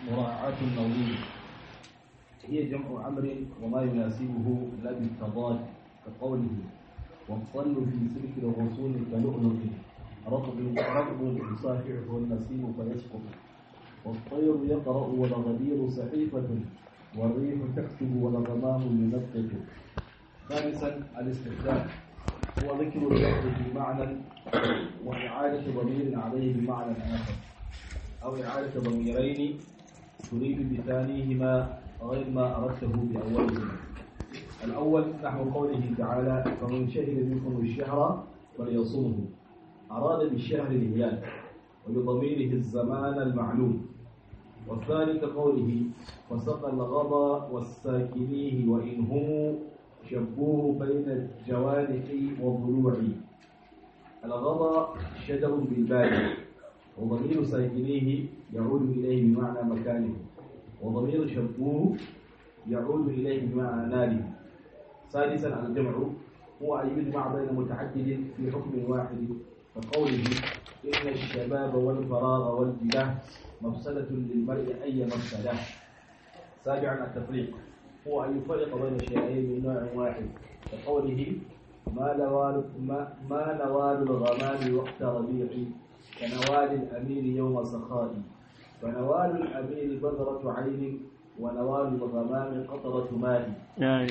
مراعاة النظير هي جمع أمر وما يناسبه لا بالتضاد كقوله والطل في سلك الغصون كلؤلؤ رطب رطب يصافحه النسيم فيسقط والطير يقرأ والغدير صحيفة والريح تكتب والغمام ينطق خامسا الاستخدام هو ذكر اللفظ في معنى وإعادة ضمير عليه بمعنى آخر أو إعادة ضميرين تريد بثانيهما غير ما أردته بأولهما الأول نحو قوله تعالى فمن شهد منكم الشهر فليصومه أراد بالشهر الهلال وبضميره الزمان المعلوم والثاني كقوله وسقى الغضا والساكنيه وإن هم شبوه بين الجوانح والضلوع الغضا شجر بالبال وضمير ساكنيه يعود إليه بمعنى مكانه وضمير شبوه يعود إليه بمعنى ناره ثالثا الجمع هو أن يجمع بين متعدد في حكم واحد كقوله إن الشباب والفراغ والجباه مفسدة للمرء أي مفسدة سابعا التفريق هو أن يفرق بين شيئين من نوع واحد كقوله ما نوال ما, ما نوال الغمام وقت ربيع كنوال الأمير يوم سخاء فنوال الأمير بذرة عين ونوال الغمام قطرة ماء يعني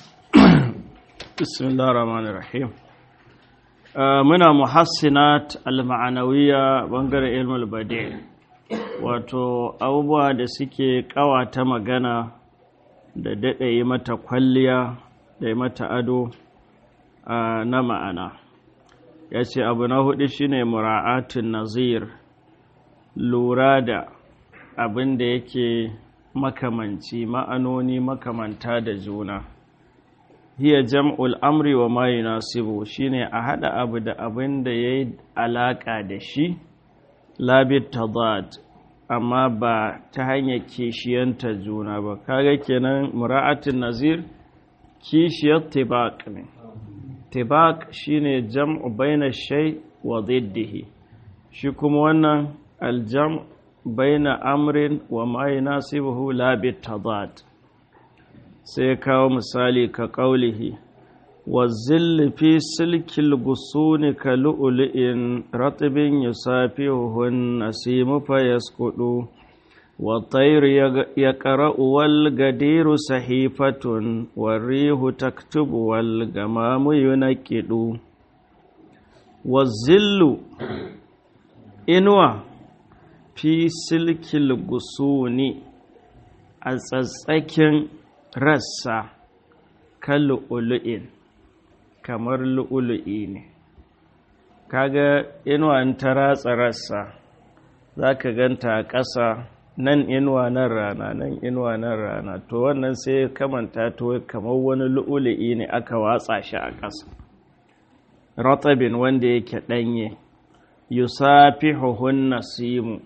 بسم الله الرحمن الرحيم muna muhassinat al-ma'anawiya bangaren ilmul badi wato abubuwa da suke kawata magana da daɗa yi mata kwalliya da yi mata ado na ma'ana ya ce abu na hudu shine mura'atun nazir lura da abin da yake makamanci ma'anoni makamanta da juna hiya jam'ul amri wa ma yunasibu shine a hada abu da abin da yayi alaka da shi labit tadad amma ba ta hanyar kishiyanta juna ba kaga kenan mura'atin nazir kishiyar tibaq ne tibaq shine jam'u baina shay wa diddihi shi kuma wannan aljam baina amrin wa ma yunasibuhu labit tadad sai kawo misali ka ƙaulihi wa zilli fi silkil gusuni ka lu'ulu'in ratibin yusafihuhun nasimu fa yaskudu wa tayru ya qara'u wal gadiru sahifatun wa rihu taktubu wal gamamu yunaqidu wa zillu inuwa fi silkil gusuni a tsatsakin rassa kan lu'ulu'in kamar lu'ulu'i ne kaga inuwa ta ratsa rassa za ka ganta a ƙasa nan inuwa nan rana nan inuwa nan rana to wannan sai kamanta to kamar wani lu'ulu'i ne aka watsa shi a ƙasa ratabin wanda yake ɗanye yusafihuhun nasimu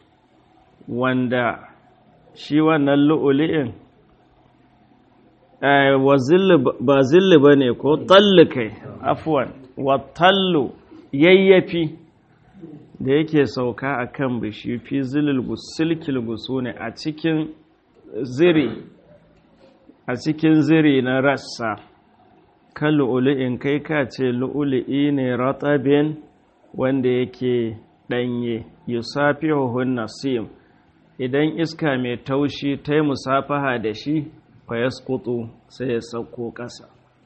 wanda shi wannan lu'ulu'in ba zilli ba ne ko talli kai afuwan wa tallu yayyafi da yake sauka a kan bishi fi silkil gusu ne a cikin ziri a cikin ziri na rassa kan lu'ulu'in kai ka ce lu'ulu'i ne ratabin wanda yake ɗanye yusafihuhun nasim idan iska mai taushi ta yi musafaha da shi fayaskutu sai ya sauko ƙasa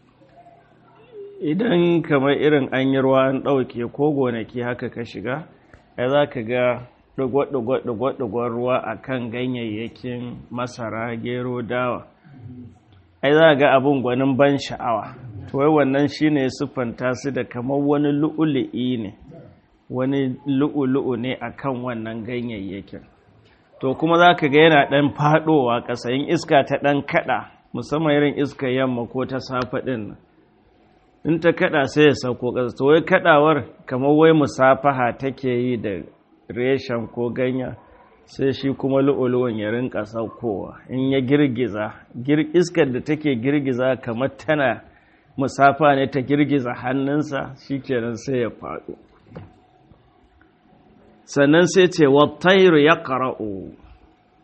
idan kamar irin an yi ruwa an ɗauke ko gonaki haka ka shiga ya za ka ga ɗugwa-ɗugwa ruwa a kan ganyayyakin masara gero dawa ai za ga abin gwanin ban sha'awa to wai wannan shi ne siffanta su da kamar wani lu'ulu'i ne wani lu'ulu'u ne a kan wannan ganyayyakin to kuma za ka ga yana ɗan faɗowa ƙasa yin iska ta ɗan kaɗa musamman irin iska yamma ko ta safa ɗin in ta kaɗa sai ya sauko ƙasa to wai kaɗawar kamar wai musafaha take yi da reshen ko ganya sai shi kuma lu'ulu'un ya rinka saukowa in ya girgiza iskar da take girgiza kamar tana musafa ne ta girgiza hannunsa shi kenan sai ya faɗo sannan sai ce wattairu ya ƙara'u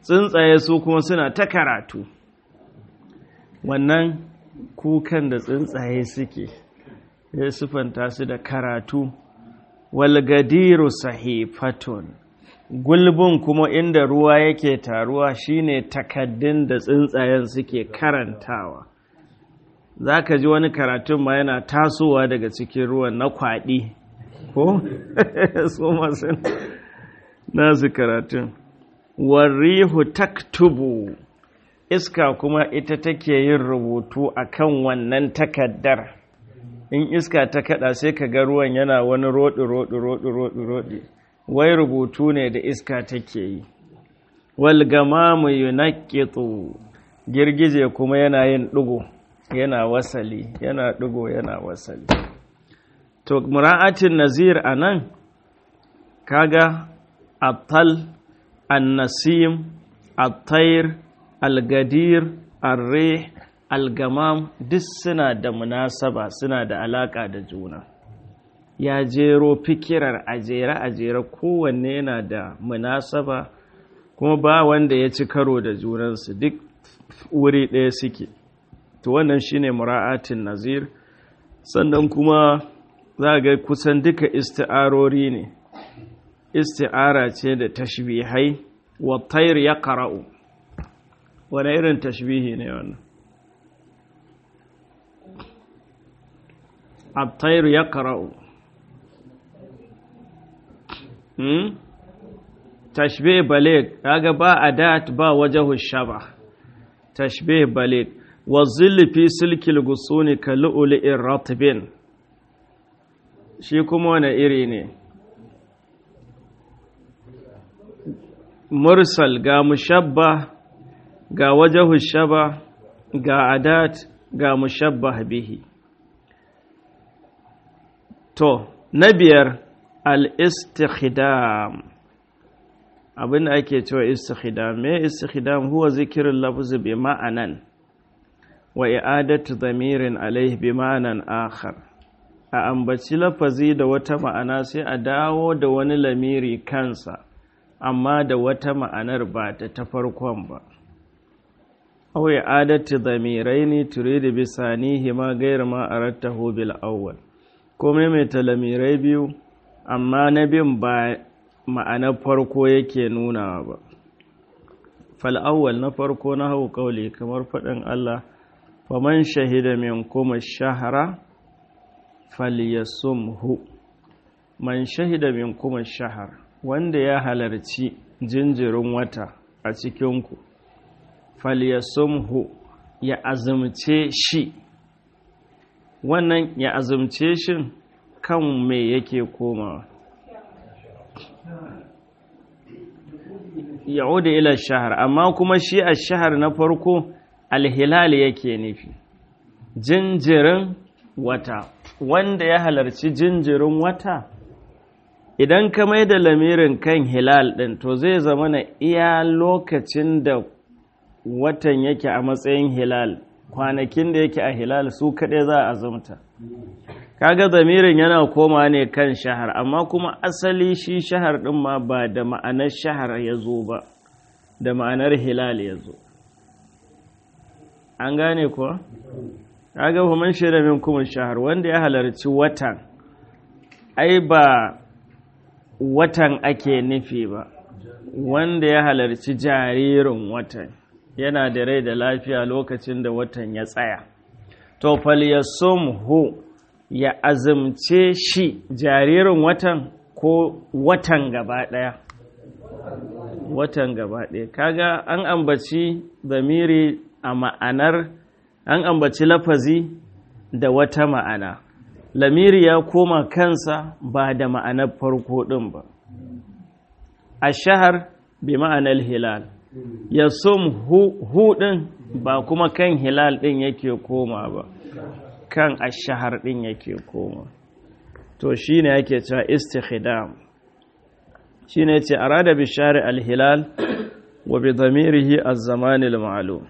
tsuntsaye su kuma suna ta karatu wannan kukan da tsuntsaye suke ya sufanta su da karatu walgadiru sahifatun gulbin kuma inda ruwa yake taruwa shine takaddun da tsuntsayen suke karantawa za ka ji wani karatun ma yana tasowa daga cikin ruwan na kwaɗi ko su masu nasu karatun warihu taktubu iska kuma ita take yin rubutu akan wannan takaddar in iska ta kada sai ka ga ruwan yana wani roɗi roɗi roɗi roɗi roɗi wai rubutu ne da iska take yi wal gamamu yunaqqitu girgije kuma yana yin ɗigo yana wasali yana ɗigo yana wasali to mura'atin nazir anan kaga atal annasim at-tayr al-gadir ar-rih al-gamam duk suna da munasaba suna da alaka da juna ya jero fikirar ajere ajere kowanne yana da munasaba kuma ba wanda ya ci karo da junansu duk wuri ɗaya suke to wannan shine mura'atin nazir sannan kuma za ga kusan duka isti'arori ne isti'ara ce da tashbihai wa tayr ya qara'u wani irin tashbihi ne wannan at-tayr ya qara'u hmm tashbih baligh kaga ba adat ba wajhu shaba tashbih baligh wa zilli fi silkil gusuni ka lu'lu'ir ratbin shi kuma wani iri ne mursal ga mushabba ga wajahu shaba ga adat ga mushabba bihi to na biyar al-istikhdam abin da ake cewa istikhdam me istikhdam huwa zikirin lafzi bi ma'anan wa i'adatu dhamirin alayhi bi ma'anan akhar a ambaci lafazi da wata ma'ana sai a dawo da wani lamiri kansa amma da wata ma'anar ba ta ta farkon ba aw i'adatu dhamiraini turidu bi sanihi ma ghayra ma arattahu bil awwal ko maimaita lamirai biyu amma na bin ba ma'anar farko yake nunawa ba fal'awwal na farko na hau kauli kamar faɗin Allah faman shahida min kuma shahara falyasumhu man shahida min kuma shahar wanda ya halarci jinjirin wata a cikinku falyasumhu ya azumce shi wannan ya azumce shi kan me yake komawa ya'udu ila shahar amma kuma shi a shahar na farko alhilal yake nufi jinjirin wata wanda ya halarci jinjirin wata idan ka mai da lamirin kan hilal ɗin to zai zama na iya lokacin da watan yake a matsayin hilal kwanakin da yake a hilal su kaɗai za a azumta kaga zamirin yana koma ne kan shahar amma kuma asali shi shahar ɗin ma ba da ma'anar shahar ya zo ba da ma'anar hilal ya zo an gane kuwa? kaga man shaida min kuma shahar wanda ya halarci watan ai ba watan ake nufi ba wanda ya halarci jaririn watan yana da rai da lafiya lokacin da watan ya tsaya to falyasumhu ya azumce shi jaririn watan ko watan gaba ɗaya watan gaba ɗaya kaga an ambaci zamiri a ma'anar an ambaci lafazi da wata ma'ana lamiri ya koma kansa ba da ma'anar farko ɗin ba a shahar bi ma'anar hilal ya sum hu ɗin ba kuma kan hilal ɗin yake koma ba kan ashahar ɗin yake koma to shi ne yake cewa istikhdam shi ne ce arada bishari alhilal wa bi zamirihi az-zamanil ma'lum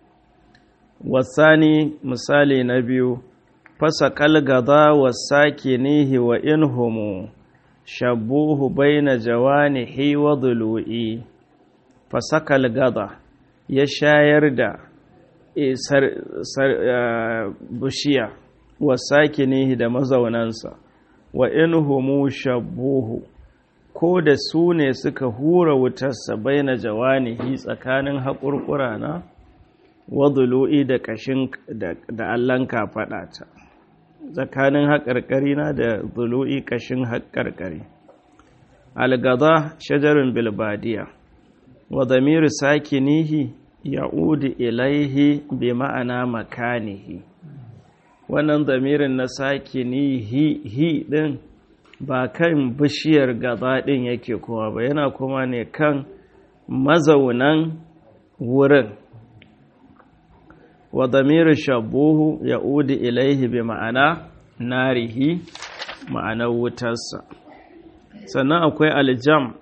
wasani misali na biyu fasa kalgada wa sakinihi wa inhumu shabuhu baina jawanihi wa dhulu'i fasakal gada ya shayar da bishiya wa sakinihi da mazaunansa wa in humu shabbuhu ko da su ne suka hura wutarsa baina jawanihi tsakanin haƙurƙura na wadulu'i da ƙashin da allon kafaɗa ta tsakanin haƙarƙari na da zulu'i ƙashin haƙarƙari algada shajarin bilbadiya wa damiru sakinihi ya'udu ilaihi bi ma'ana makanihi wannan damirin na sakinihi hi din ba kan bishiyar gaba din yake kuma ba yana kuma ne kan mazaunan wurin wa damiru shabuhu ya'udu ilaihi bi ma'ana narihi ma'anar wutarsa sannan akwai aljam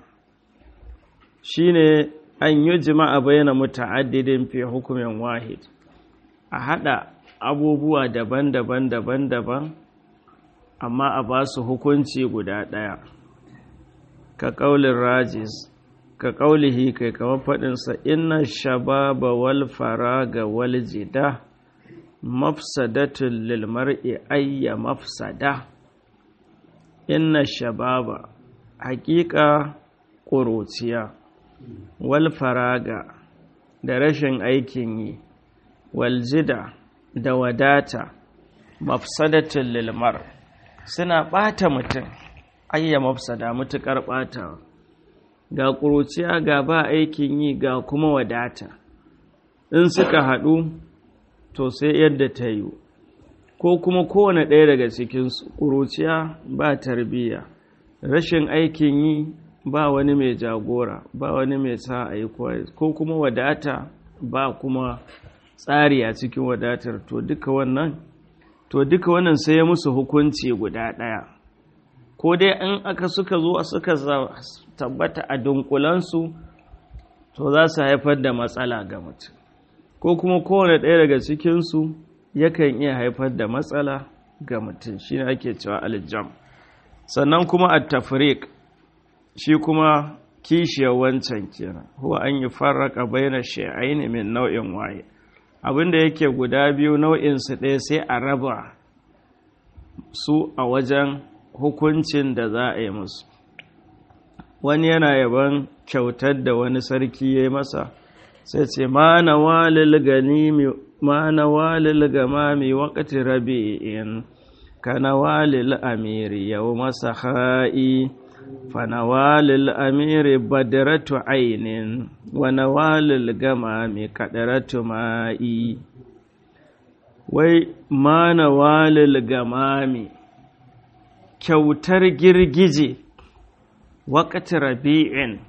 shine an yi jima'a bayyana muta'addidin fi hukumin wahid a hada abubuwa daban-daban daban-daban amma a ba su hukunci guda ɗaya ka ƙaulin rajis ka ƙaulihi kai kama faɗinsa inna shababa wal faraga wal jida mafsadatun lil mar'i ayya mafsada inna shababa haƙiƙa ƙuruciya wal faraga da rashin aikin yi wal jida da wadata mafsadatun lilmar suna ɓata mutum ayya mafsada matuƙar ɓatawa ga ƙuruciya ga ba aikin yi ga kuma wadata in suka haɗu to sai yadda ta yi ko kuma kowane ɗaya daga cikinsu ƙuruciya ba tarbiyya rashin aikin yi ba wani mai jagora ba wani mai sa a yi ko kuma wadata ba kuma tsari a cikin wadatar to duka wannan to duka wannan sai ya musu hukunci guda ɗaya ko dai in aka suka zo suka tabbata a dunkulansu to za su haifar da matsala ga mutum ko kuma kowane ɗaya daga cikinsu yakan iya haifar da matsala ga mutum shi ne ake cewa aljam sannan kuma a tafrik shi kuma kishiyar wancan kenan huwa an yi farraka bayyana shi'aini min nau'in waye abinda yake guda biyu nau'insu ɗaya sai a raba su a wajen hukuncin da za a yi musu wani yana yaban kyautar da wani sarki ya yi masa sai ce ma na walil ganimi ma na walil gamami waƙati rabi'in ka na walil amiri yau masa ha'i fa na walil amiri badiratu ainin wa na walil gamami kaɗaratu ma'i wai ma na walil gamami kyautar girgije waƙati rabi'in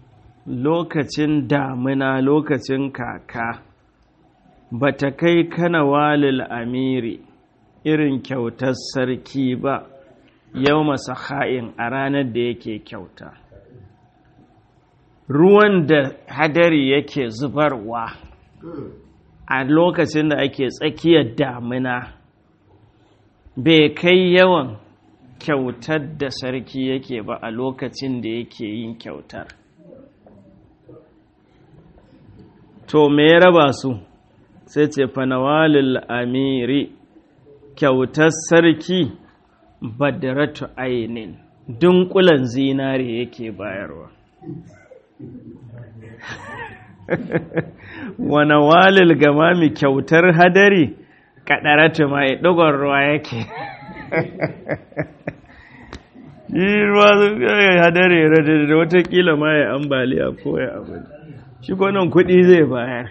lokacin damina lokacin kaka ba ta kai kana walil amiri irin kyautar sarki ba yau masa ha'in a ranar da yake kyauta ruwan da hadari yake zubarwa a lokacin da ake tsakiyar damina bai kai yawan kyautar da sarki yake ba a lokacin da yake yin kyautar to me ya raba su sai ce fanawalil amiri kyautar sarki badaratu ainin dunkulan zinare yake bayarwa wane walil gamami kyautar hadari kadaratu mai dogon ruwa yake yi ruwa hadari da watakila ma ya ambaliya ko ya abu shi nan kuɗi zai bayar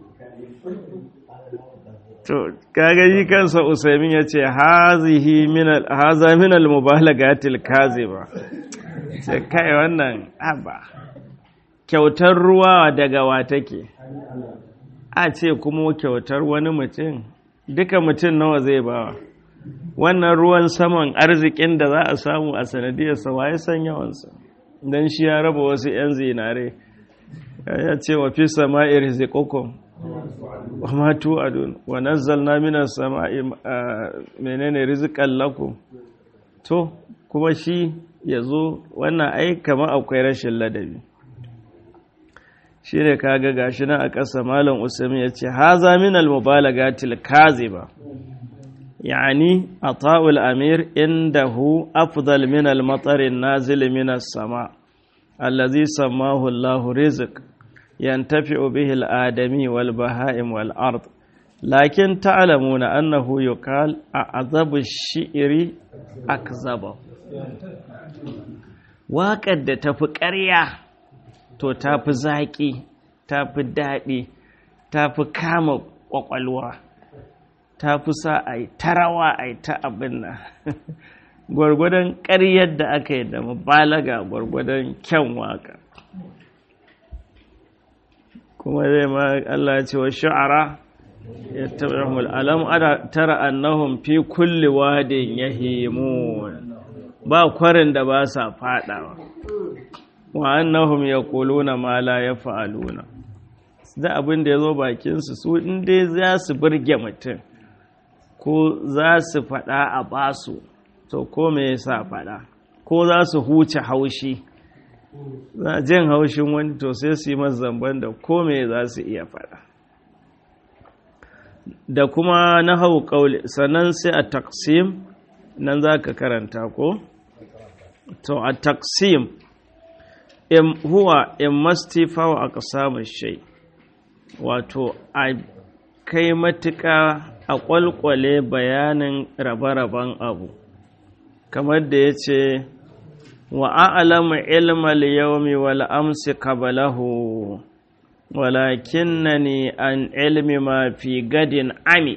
to kaga yi kansa usaimin ya ce haza minal mubalagatil kaziba sai kai wannan aba kyautar ruwa daga wa take a ce kuma kyautar wani mutum duka mutum nawa zai bawa wannan ruwan saman arzikin da za a samu a sanadiyarsa waye san yawansa don shi ya raba wasu 'yan zinare ya ce wa fi sama'i rizikokon wa matu adun wa nazzalna minas sama'i menene rizikan lakum to kuma shi ya zo wannan ai kamar akwai rashin ladabi shi ne kaga gashi nan a ƙasa malam usami ya ce haza min al-mubalagatil kaziba yani ata'ul amir indahu afdal min al-matar nazil min as-sama allazi sammahu Allah rizq yantafi'u bihi al-adami wal baha'im wal ard lakin ta'lamuna annahu yuqal a'zabu ash-shi'ri akzaba waƙar da tafi ƙarya to tafi zaƙi tafi daɗi tafi kama ƙwaƙwalwa tafi sa a yi tarawa a yi ta abin nan gwargwadon ƙaryar da aka yi da mubalaga gwargwadon kyan waƙa kuma zai ma Allah ya ce wa sha'ara ya taɓa alam ana tara annahum fi kulli wadin yahimun ba kwarin da ba sa faɗawa wa annahum yaquluna ma la yaf'aluna da abin da yazo bakin su su in dai za su burge mutum ko za su faɗa a basu to ko me yasa faɗa ko za su huce haushi za jin haushin wani to sai su yi masa zamban da ko me za su iya faɗa da kuma na hau ƙauli sannan sai a taksim nan za ka karanta ko? to a taksim in huwa in mastifa wa aka samun shai wato a kai matuƙa a ƙwalƙwale bayanin rabe-raben abu kamar da ya ce wa a'lamu ilmal yawmi wal amsi qablahu walakinnani an ilmi ma fi gadin ami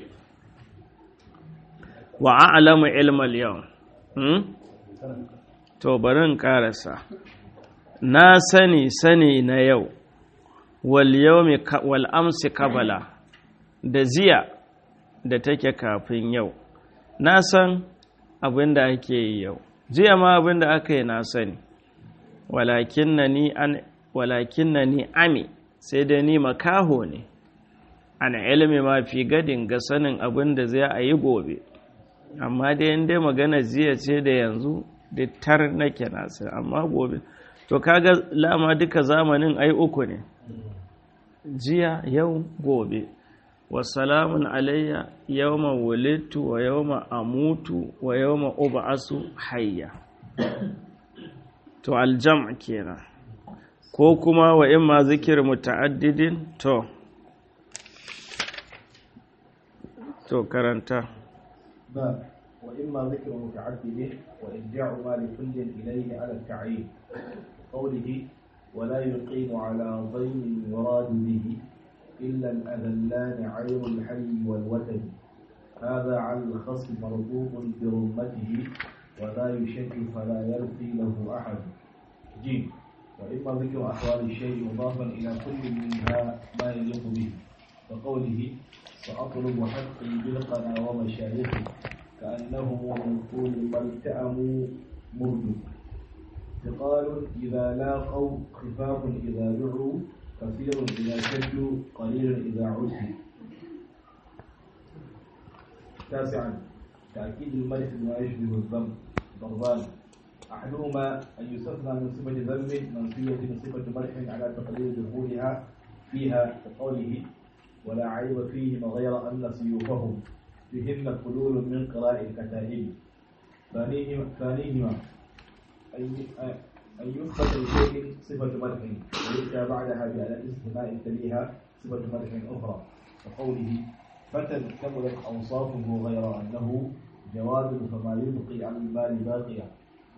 wa a'lamu ilmal yawm hmm? to bari in karasa na sani sani na yau wal yawmi wal amsi qabala da ziya da take kafin yau na san abin da ake yi yau jiya ma abin da aka yi na sani walakin na ni ami sai dai ni makaho ne ana ilimi ma fi gadin ga sanin abin da zai a yi gobe amma dai yin dai magana jiya ce da yanzu da tar nake nasa amma gobe to kaga lama duka zamanin ai uku ne jiya yau gobe wasalamun alayya yawma wulidtu wa yawma amutu wa yawma ub'asu hayya to aljam' kenan ko kuma wa imma zikir muta'addidin to to karanta باب وإما ذكر متعدد وإرجاع ما لكل إليه على التعيين قوله ولا يقيم على ضيم يراد به إلا الأذلان عين الحي والوتد هذا على الخصم مربوط برمته ولا يشك فلا يرثي له أحد ج وإما ذكر أحوال الشيء مضافا إلى كل منها ما يليق به كقوله سأطلب حقي بالقنا ومشايخي كأنهم من طول ما التأموا مرد ثقال إذا لاقوا خفاف إذا دعوا كثير إذا شدوا قليل إذا عسوا تاسعا تأكيد الملك بما يشبه الذنب ضربان أحدهما أن يستثنى من صفة ذنب منفية من صفة ملح على تقدير دخولها فيها كقوله ولا عيب فيهما غير أن سيوفهم فيهن حلول من قراء الكتائب ثانيهما ثانيهما أن يثبت لشيء صفة مدح ويؤتى بعدها بأداة استثناء تليها صفة مدح أخرى كقوله فتى كملت أوصافه غير أنه جواد فما يبقي عن المال باقيا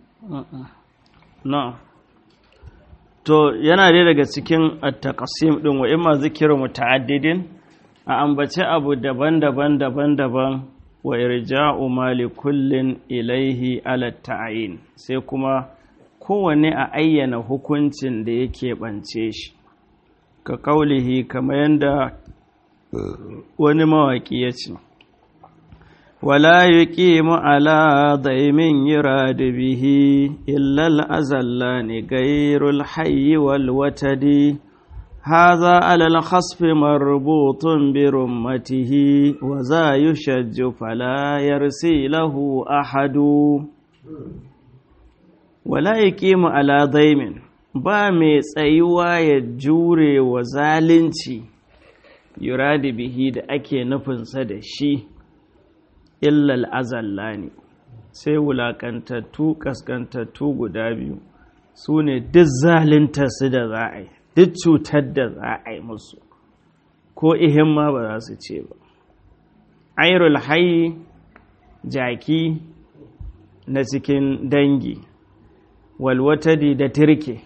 na'am to yana dai daga cikin at-taqsim din wa imma zikru muta'addidin a ambace abu daban-daban daban-daban wa irja'u mali kullin ilaihi ala ta'yin sai kuma kowanne a ayyana hukuncin da yake bance shi ka kaulihi kamar yadda wani mawaƙi ya ce wala yuqimu ala daimin yurad bihi illa al-azallani gairul hayyi wal watadi هذا على الخصف مربوط برمته وذا يشج فلا يرسي له أحد ولا يقيم على ضيم ba mai tsayuwa ya jure wa zalunci yuradi bihi da ake nufinsa da shi illal azalla ne sai wulaƙantattu ƙasƙantattu guda biyu su ne duk su da za a yi duk cutar da za a yi musu ko ihin ma ba za su ce ba airul hayi jaki na cikin dangi walwatadi da turke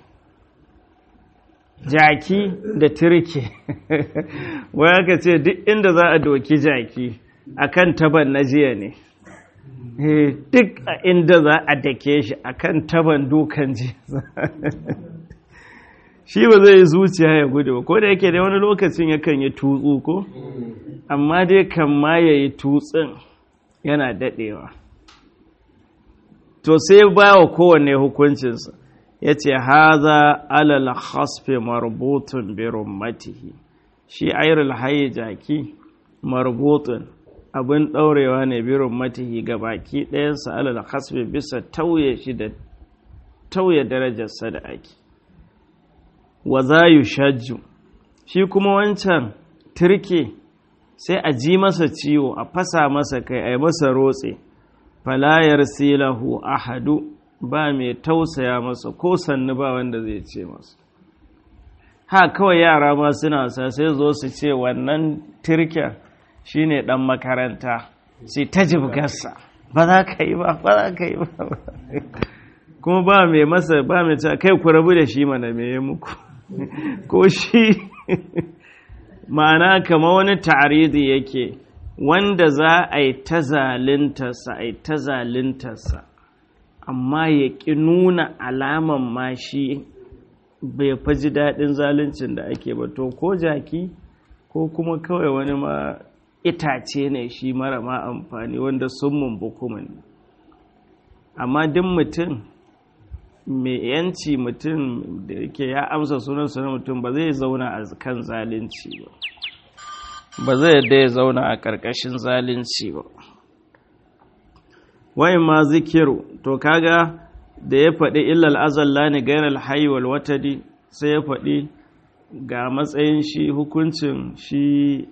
jaki da turke wai aka ce duk inda za a doki jaki akan taban na jiya ne duk a inda za a dake shi akan taban dukan jiya shi ba zai zuciya ya gudu ba ko da yake da wani lokacin yakan yi tutsu ko amma dai kan ma ya yi tutsin yana daɗewa to sai ba wa kowanne hukuncinsa ya ce haza alal hasfe marbutun birin matihi shi ayrul haye jaki marbutun abin ɗaurewa ne birin matihi ga baki ɗayansa alal hasfe bisa tauye shi da tauye darajarsa da ake wa za yu shajju shi kuma wancan turke sai a ji masa ciwo a fasa masa kai a yi masa rotse falayar silahu ahadu ba mai tausaya masa ko sannu ba wanda zai ce masa ha kawai yara ma suna sa sai zo su ce wannan turken shine dan makaranta sai ta jibgarsa ba za ka yi ba ba za ka yi ba kuma ba mai masa ba mai ta kai ku rabu da shi mana me ya muku ko shi ma'ana kama wani ta'aridi yake wanda za a yi ta zalintarsa a yi ta zalintarsa amma ya ƙi nuna alaman ma shi bai faji daɗin zaluncin da ake ba to ko jaki ko kuma kawai wani ma itace ne shi mara ma amfani wanda sun mumbu kuma ne amma duk mutum mai yanci mutum da yake ya amsa sunan sunan mutum ba zai zauna a kan zalunci ba ba zai yadda ya zauna a ƙarƙashin zalunci ba wai ma zikiru to kaga da ya faɗi illal azalla ne gairar haiwal watadi sai ya faɗi ga matsayin shi hukuncin shi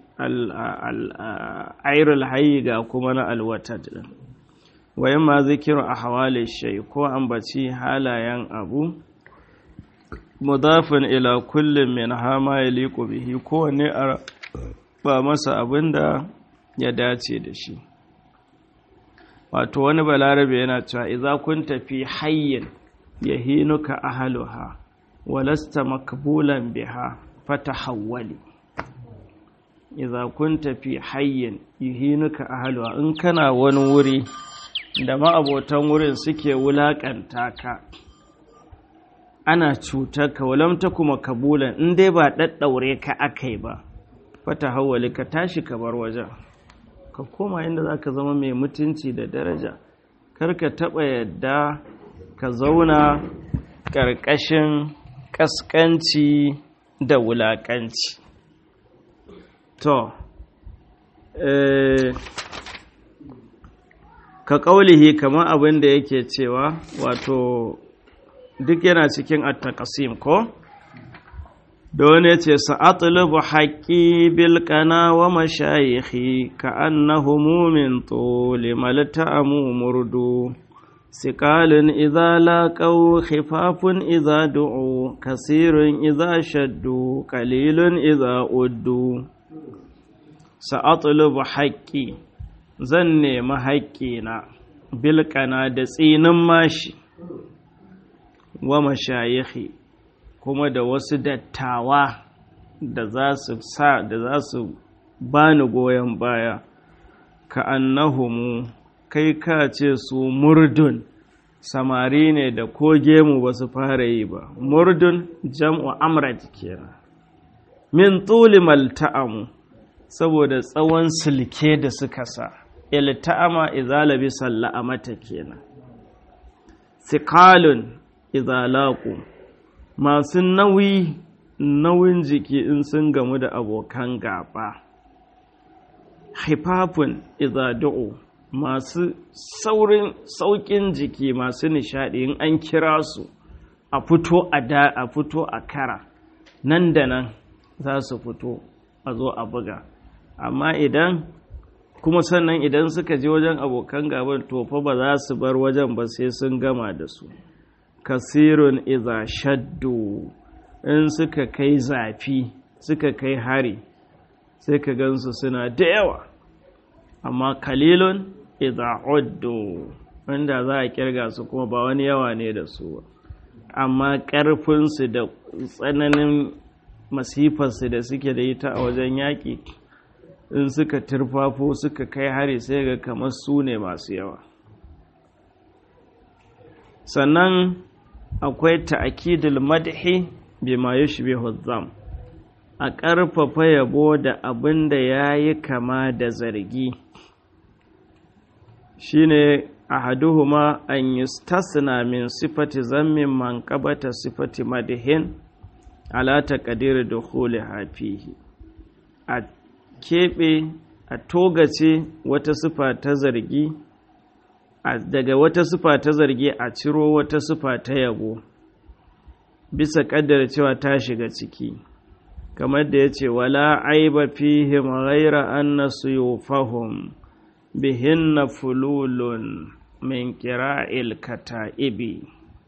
airul hayi ga kuma na alwatad wayan ma zikiru a hawale shai ko ambaci halayen abu mudafin ila kullum min hama ya liƙo bihi kowane a ba masa abin da ya dace da shi wato wani balarabe yana cewa idza kun tafi hayyin yahinuka ahluha walasta makbulan biha fatahawwali idza kun tafi hayyin yahinuka ahluha in kana wani wuri da ma'abotan wurin suke wulakanta ka ana cutar ka walam kuma kabulan in dai ba daddaure ka akai ba fatahawwali ka tashi ka bar wajen ka koma inda za ka zama mai mutunci da daraja kar ka taɓa yadda ka zauna ƙarƙashin ƙasƙanci da wulaƙanci to ka ƙaulihi kamar abin da yake cewa wato duk yana cikin attakasim ko? da wani ce sa'atulubu haƙi bilkana wa mashayikhi ka annahumu min tuli malta'amu murdu sikalin idza laqaw khifafun idza du'u kasirun idza shaddu qalilun idza uddu sa'atulubu haƙi zan nemi haƙƙina bilkana da tsinin mashi wa mashayikhi kuma da wasu dattawa da za su sa da za su bani goyon baya ka annahumu kai ka ce su murdun samari ne da ko gemu ba su fara yi ba murdun jam'u amrat kenan min tuli malta'amu saboda tsawon silke da suka sa ilta'ama idza labisa la'amata kenan thiqalun idza laqu masu nauyi nauyin jiki in sun gamu da abokan gaba haifafun izadu'u masu saurin saukin jiki masu nishadi in an kira su a fito a da a fito a kara nan da nan za su fito a zo a buga amma idan kuma sannan idan suka je wajen abokan gaban tofa ba za su bar wajen ba sai sun gama da su kasirun iza shaddu in suka kai zafi suka kai hari sai ka gansu suna da yawa amma kalilun iza uddu wanda za a kirga su kuma ba wani yawa ne da su ba amma ƙarfinsu da tsananin masifarsu da suke da ita a wajen yaƙi in suka turfafo suka kai hari sai ga kamar su ne masu yawa sannan akwai ta'akidul madhi bima yushbihu dham a ƙarfafa yabo da abin da yayi kama da zargi shine ahaduhuma an yustasna min sifati zammin man qabata sifati madhin ala taqdir dukhuliha fihi a keɓe a togace wata sifa ta zargi daga wata sifa ta zargi a ciro wata sifa ta yabo bisa kaddara cewa ta shiga ciki kamar da ya ce wala aiba fihim ghaira anna suyufahum bihinna fululun min kira'il kata'ibi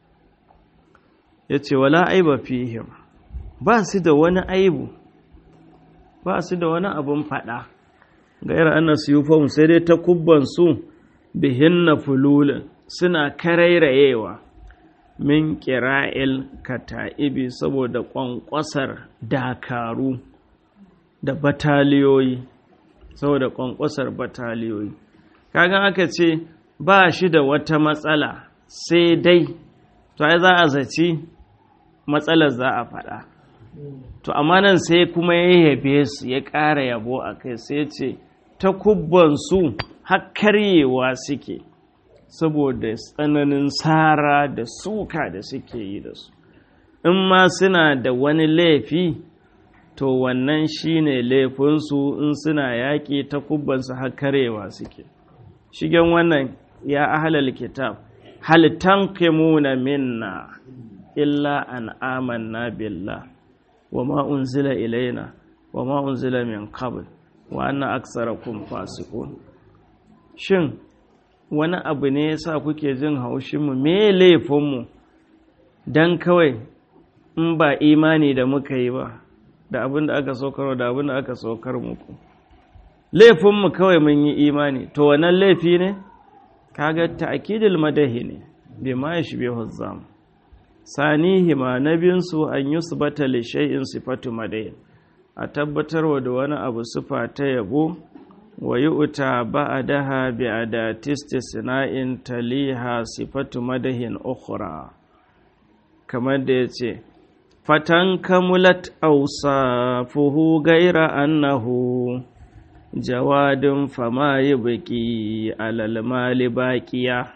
ya ce wala aiba fihim ba su da wani aibu ba su da wani abin faɗa gaira ana suyufahum sai dai ta kubbansu bihinna fululun suna karairayewa min kira'il kata'ibi saboda ƙwanƙwasar dakaru da bataliyoyi saboda ƙwanƙwasar bataliyoyi kagan aka ce ba shi da wata matsala sai dai to ai za a zaci matsalar za a faɗa to amma nan sai kuma ya yabe su ya ƙara yabo a kai sai ce ta kubbansu har karyewa suke saboda tsananin tsara da suka da suke yi da su in ma suna da wani laifi to wannan shine laifinsu in suna yaƙi ta kubbansu har karyewa suke shigen wannan ya ahlal kitab hal tanqimuna minna illa an amanna billah wa ma unzila ilaina wa ma unzila min qabl wa anna aktsarakum fasiqun shin wani abu ne yasa kuke jin haushin mu me laifin mu dan kawai in ba imani da muka yi ba da abin da aka saukar da abin da aka saukar muku laifin mu kawai mun yi imani to wannan laifi ne kaga ta'kidul madahi ne bima yashbihu zam sanihi ma nabinsu an yusbata li shay'in sifatu madahi a tabbatarwa da wani abu sifa ta yabo wa yu'ta ba'daha bi adati istisna'in taliha sifatu madahin ukhra kamar da yace fatan kamulat awsafuhu gaira annahu jawadin fama yi baki alalmali baƙiya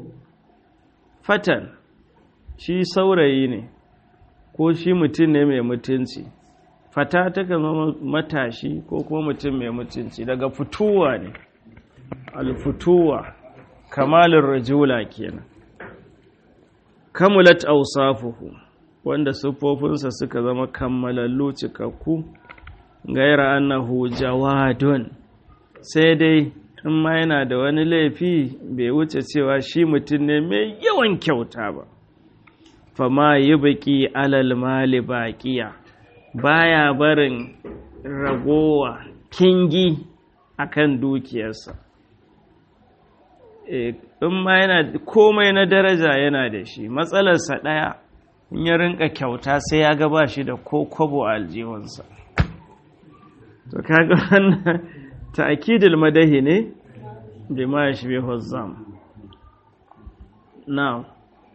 fatan shi saurayi ne ko shi mutum ne mai mutunci fata ta zama matashi ko kuma mutum mai mutunci daga fituwa ne alfituwa kamalin rajula kenan kamulat ausafuhu wanda siffofinsa suka zama kammalallu cikakku gaira annahu jawadun sai dai in ma yana da wani laifi bai wuce cewa shi mutum ne mai yawan kyauta ba fama yi baki alal mali baƙiya baya barin ragowa kingi akan dukiyarsa in ma yana komai na daraja yana da shi matsalarsa ɗaya in ya rinka kyauta sai ya gaba shi da ko kwabo a aljihunsa to kaga wannan ta'kidul madahi ne bima yashbihu zam now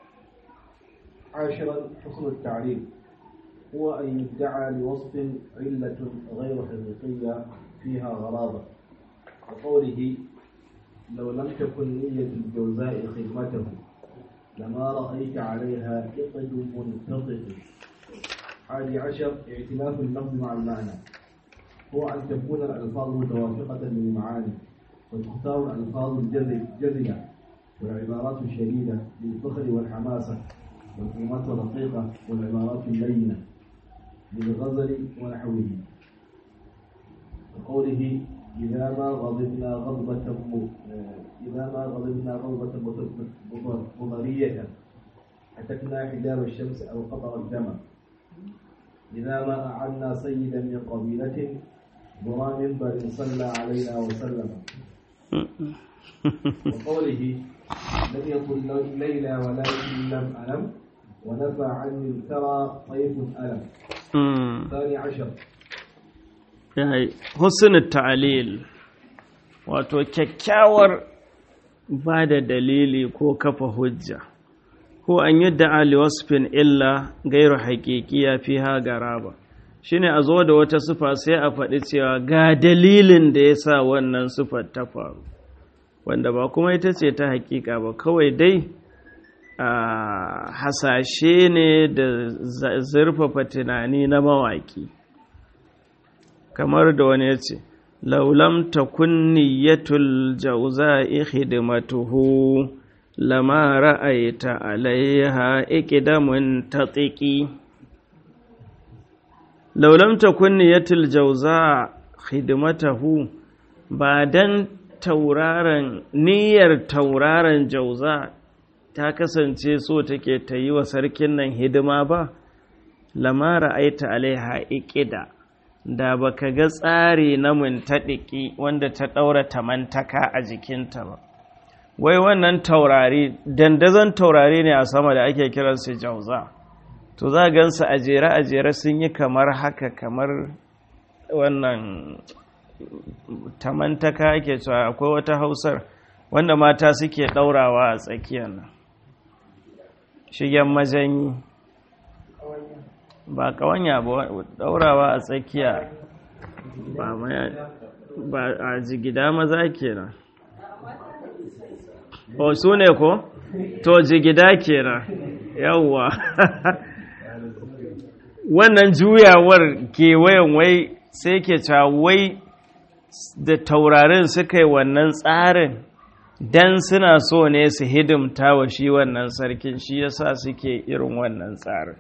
عاشرا حسن التعريف هو أن يدعى لوصف علة غير حقيقية فيها غرابة وقوله لو لم تكن نية الجوزاء خدمته لما رأيت عليها إقد منتطق حادي عشر اعتلاف اللفظ مع المعنى هو أن تكون الألفاظ متوافقة للمعاني وتختار الألفاظ الجزلة والعبارات الشديدة للفخر والحماسة والكلمات الرقيقة والعبارات اللينة بالغزل ونحوه وقوله إذا ما غضبنا غضبة م- إذا ما غضبنا غضبة مض- مضرية حتكنا حجاب الشمس أو قطر الدم إذا ما أعنا سيدا من قبيلة ذرى منبر صلى علينا وسلم وقوله لم يكن ليلى ولكن لم ألم ونفى عني الثرى طيف ألم الثاني عشر husnul ta'lil wato kyakkyawar ba da dalili ko kafa hujja ko an yi da'ali wasfin illa gairu haƙiƙiya fi ha garaba shine a zo da wata sufa sai a faɗi cewa ga dalilin da ya sa wannan sufar ta faru wanda ba kuma ita ce ta haƙiƙa ba kawai dai a hasashe ne da zurfafa tunani na mawaƙi kamar da wani ya ce laulam ta kunniyatul jauza'i khidmatuhu lama ra'aita alaiha iqdamun tatiki laulam ta kunniyatul jauza khidmatuhu ba dan tauraron niyyar tauraron jauza ta kasance so take ta yi wa sarkin nan hidima ba lama ra'aita alaiha iqda da baka ga tsari na muntaɗiki wanda ta ɗaura tamantaka a jikinta ba wai wannan taurari dandazon taurari ne a sama da ake kiransu jauza to za gansu a jere a jere sun yi kamar haka kamar wannan tamantaka ake cewa akwai wata hausar wanda mata suke ɗaurawa a tsakiyar nan shigen majanyi ba kawanya ba daurawa a tsakiya ba a jigida maza kenan o su ne ko to jigida kenan yawwa wannan juyawar kewayen wai sai ke wai da taurarin suka yi wannan tsarin dan suna so ne su hidimta wa shi wannan sarkin shi yasa suke irin wannan tsarin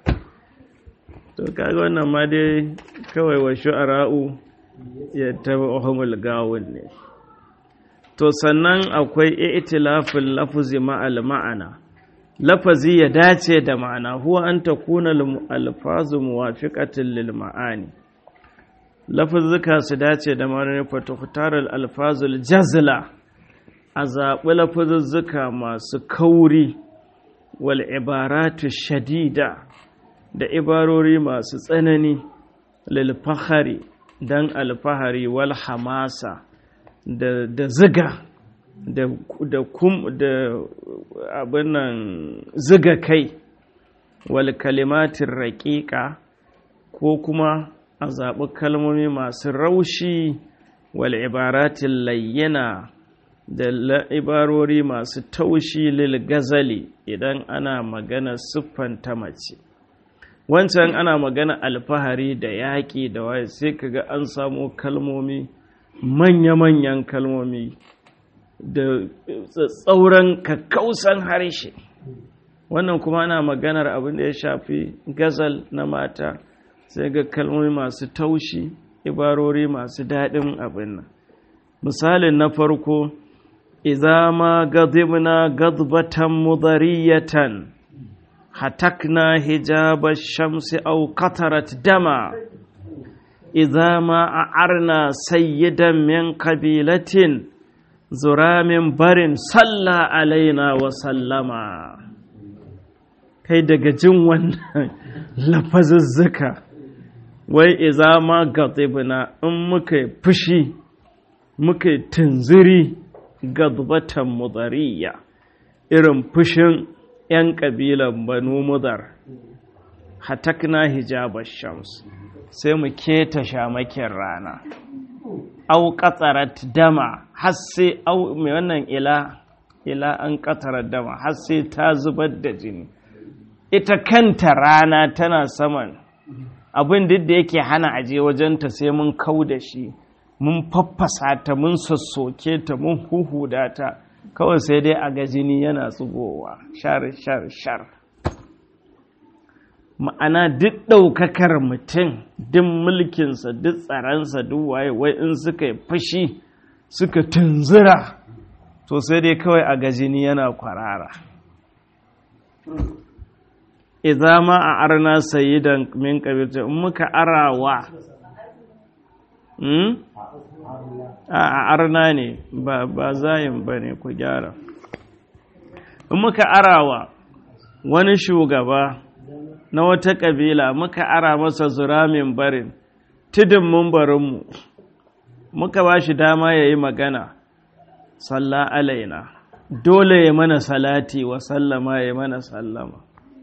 to kaga wannan ma dai kawai wa shu'ara'u ya taba ohumul gawun ne to sannan akwai i'tilafin lafuzi ma'al ma'ana lafazi ya dace da ma'ana huwa an takuna alfazu muwafiqatin lil ma'ani lafazuka su dace da ma'ana fa tukhtarul alfazul jazla a zaɓi lafazuzzuka masu kauri wal ibaratu shadida da ibarori masu tsanani lilfahari don alfahari wal hamasa da, da ziga da, da, kum, da abinan ziga kai wal kalimatin raƙiƙa ko kuma a zaɓi kalmomi masu raushi wal ibaratin layyana da ibarori masu taushi lil gazali idan ana magana siffanta mace wancan ana magana alfahari da yaƙi da waye sai kaga an samo kalmomi manya-manyan kalmomi da tsauran kakkausan harshe wannan kuma ana maganar abin da ya shafi gazal na mata sai ga kalmomi masu taushi ibarori masu daɗin abin nan misalin na farko idza ma gadibna gadbatan mudariyatan hatakna hijaba shamsi aw qatarat dama idza ma a'arna sayyidan min qabilatin zuramin barin salla alaina wa sallama kai daga jin wannan lafazuzzuka wai iza ma gadibna in muka fushi muka tunziri gadbatan mudariya irin fushin 'yan ƙabilan banu mudar hatakna hijabar shams sai mu keta shamakin rana au ƙatsarat dama har sai au mai wannan ila ila an ƙatsarar dama har sai ta zubar da jini ita kanta rana tana saman abin duk da yake hana aje wajenta sai mun kau da shi mun faffasa ta mun sassoke ta mun huhuda ta kawai sai dai a ga jini yana tsugowa shar shar shar ma'ana duk ɗaukakar mutum duk mulkinsa duk tsaransa duk waye wai in suka yi fashi suka tunzura to sai dai kawai a gajini yana kwarara idza ma a arna sayyidan min kabirta in muka arawa hmm? a arna ne ba ba zayin bane ku gyara in muka arawa wani shugaba na wata kabila muka ara masa zuramin barin tudun mumbarinmu muka ba shi dama ya yi magana salla alaina dole ya mana salati wa sallama ya mana sallama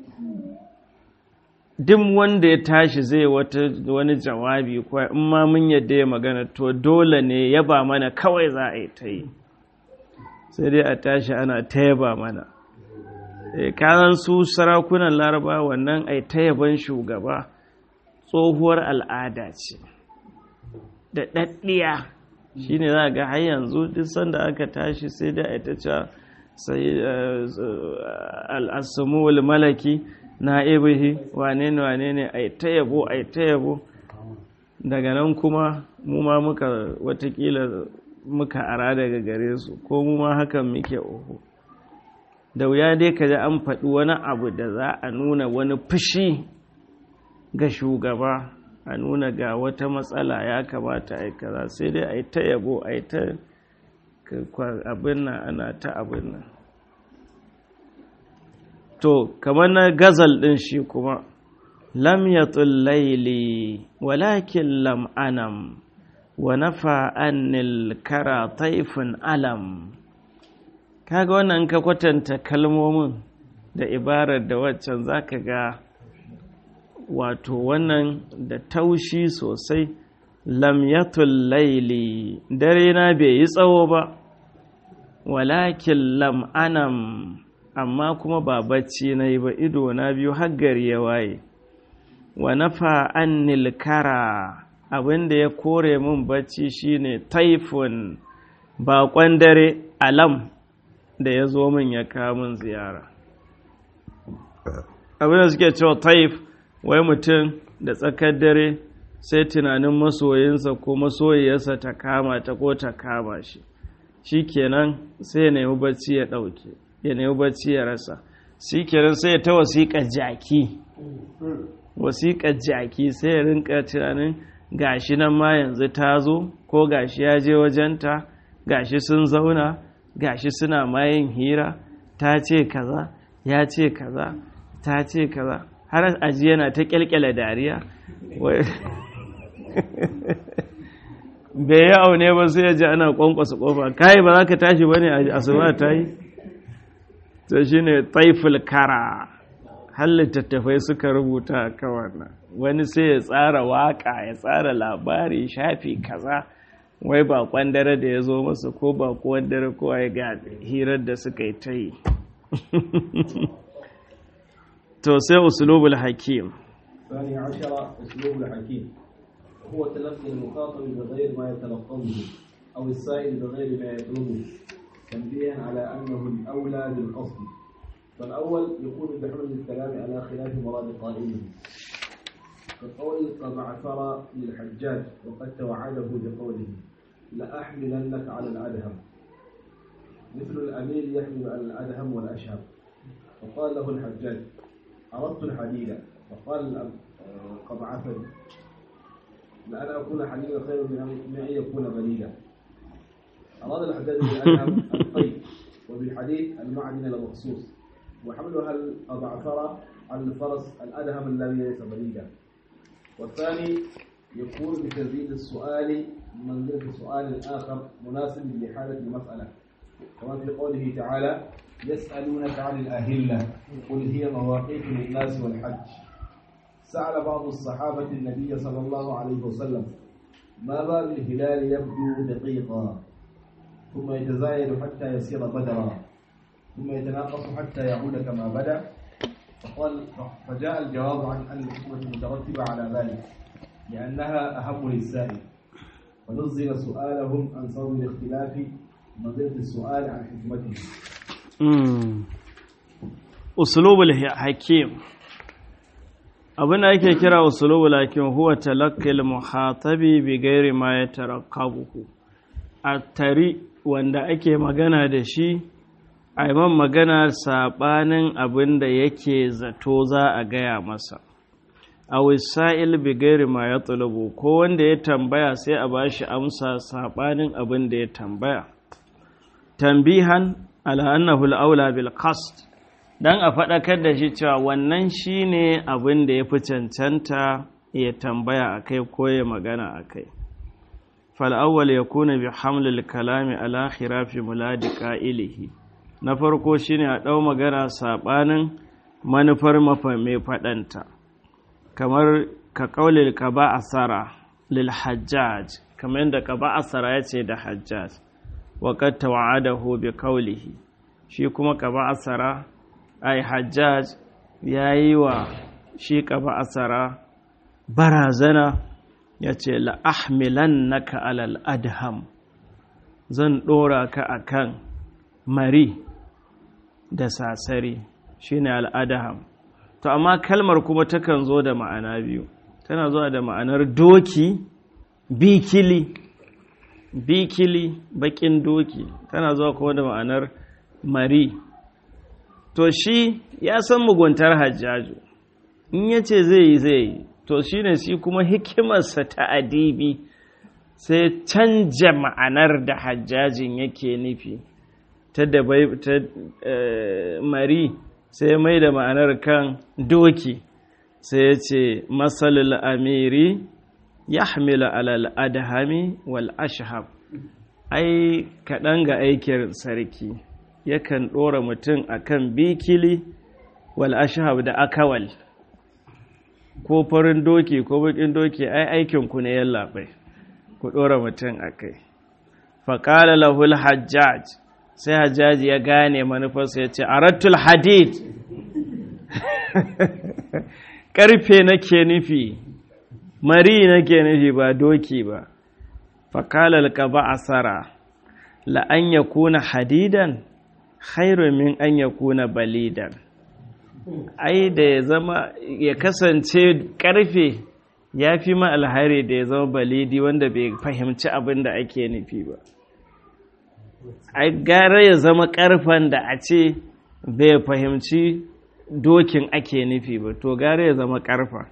duk wanda ya tashi zai wani jawabi ko in ma mun yadda ya magana to dole ne yaba mana kawai za a yi ta yi sai dai a tashi ana ta yaba mana kanan su sarakunan laraba wannan ai ta yaban shugaba tsohuwar al'ada ce da ɗaɗɗiya shi ne za ga har yanzu duk sanda aka tashi sai da a ta ce sai al'asumul malaki na ibihi wane ne wane ne ai ta yabo ai ta yabo daga nan kuma mu ma muka watakila muka ara daga gare su ko mu ma hakan muke oho da wuya dai ka ji an faɗi wani abu da za a nuna wani fushi ga shugaba a nuna ga wata matsala ya kamata a kaza sai dai a yi ta yabo a yi ta abin nan ana ta abin nan to kamar na gazal ɗin shi kuma lam yatul laili walakin lam anam wa nafa annil kara taifin alam kaga wannan ka kwatanta kalmomin da ibarar da waccan zaka ga wato wannan da taushi sosai lam yatul laili dare na bai yi tsawo ba walakin lam anam amma kuma ba bacci na yi ba ido na biyu haggari ya waye wa nafa annil kara abinda ya kore min bacci shine taifun baƙon dare alam da ya zo min ya kamun ziyara abin da suke cewa taif wai mutum da tsakar dare sai tunanin masoyinsa ko masoyiyarsa ta kama ta ko ta kama shi shi kenan sai ya nemi bacci ya ɗauke ya nemi bacci ya rasa shi kenan sai ya ta wasiƙa jaki wasiƙa jaki sai ya rinka tunanin gashi nan ma yanzu ta zo ko gashi ya je wajenta gashi sun zauna gashi suna mayin hira ta ce kaza ya ce kaza ta ce kaza har aji yana ta kyalkyala dariya bai yi aune ba sai ya ji ana kwankwasa kofa kai ba za ka tashi ba ne a asuba ta yi to shi ne taiful kara har littattafai suka rubuta a wannan wani sai ya tsara waka ya tsara labari shafi kaza wai bakon dare da ya zo masa ko bakon dare ko ya ga hirar da suka yi ta yi to sai usulubul hakim الثاني عشر أسلوب الحكيم هو تلقي المخاطب بغير ما يتلقونه أو السائل بغير ما يطلبه تنبيها على أنه الأولى بالقصد فالأول يكون بحمل الكلام على خلاف مراد قائله كقول قد عثر للحجاج وقد توعده بقوله لأحملنك على الأدهم مثل الأمير يحمل على الأدهم والأشهب فقال له الحجاج أردت الحديد فقال قد عثر لأن أكون حديدا خير من أن يكون بليدا أراد الحجاج بالأدهم الطيب وبالحديد المعدن المخصوص وحملها الأضعفر على الفرس الأدهم الذي ليس بليدا والثاني يكون بتزيد السؤال منزلة سؤال آخر مناسب لحالة المسألة كما في قوله تعالى يسألونك عن الأهلة قل هي مواقيت للناس والحج سأل بعض الصحابة النبي صلى الله عليه وسلم ما بال الهلال يبدو دقيقا ثم يتزايد حتى يصير بدرا ثم يتناقص حتى يعود كما بدا فقال فجاء الجواب عن أن الحكمة المترتبة على ذلك لأنها أهم للسائل ونزل سؤالهم عن سبب الاختلاف منزلة السؤال عن حكمته أسلوب الحكيم abin da ake kira usulubu lakin huwa talaqqil muhatabi bi ghairi ma yatarakkabuhu a tari wanda ake magana da shi a man magana sabanin abin da yake zato za a gaya masa a wisa'il bi ghairi ma yatlubu ko wanda ya tambaya sai a bashi amsa sabanin abin da ya tambaya tambihan ala annahu al-aula bil qasd dan a faɗakar da shi cewa wannan shine abin da ya fi cancanta ya tambaya a kai ko ya magana a kai fal'awwal ya kuna bi hamlil kalami ala khirafi muladi ƙa'ilihi na farko shine a ɗau magana saɓanin manufar mafa mai faɗanta kamar ka ƙaulil ka ba a tsara lil hajjaj kamar yadda ka ba a tsara ya ce da hajjaj waƙar tawa'adahu bi ƙaulihi shi kuma ka ba a tsara ai hajjaj ya yi wa shi ƙaba asara barazana ya ce la'ahmilan naka alal adham zan ɗora ka a kan mari da sasari shi ne al'adham to amma kalmar kuma takan zo da ma'ana biyu tana zuwa da ma'anar doki bikili bikili bakin doki tana zuwa kuma da ma'anar mari to shi ya san muguntar hajjaju in ya ce zai yi zai yi to shi ne shi kuma hikimarsa ta adibi sai canja ma'anar da hajjajin yake nufi ta da ta mari sai mai da ma'anar kan doki sai ya ce masalul amiri ya hamila alal adhami wal ashhab ai kaɗan ga aikin sarki yakan ɗora mutum a kan bikili wal ashhab da akawal ko farin doki ko bakin doki ai aikinku ne yallaɓai ku ɗora mutum a kai faƙala lahul hajjaj sai hajjaji ya gane manufarsa ya ce arattul hadid ƙarfe nake nufi mari nake nufi ba doki ba faƙalar ka ba asara la'an ya kuna hadidan khairu min an ya kuna balidan ai da ya zama ya kasance karfe ya fi ma alhari da ya zama balidi wanda bai fahimci abin da ake nufi ba ai gara ya zama karfen da a ce bai fahimci dokin ake nufi ba to gara ya zama karfa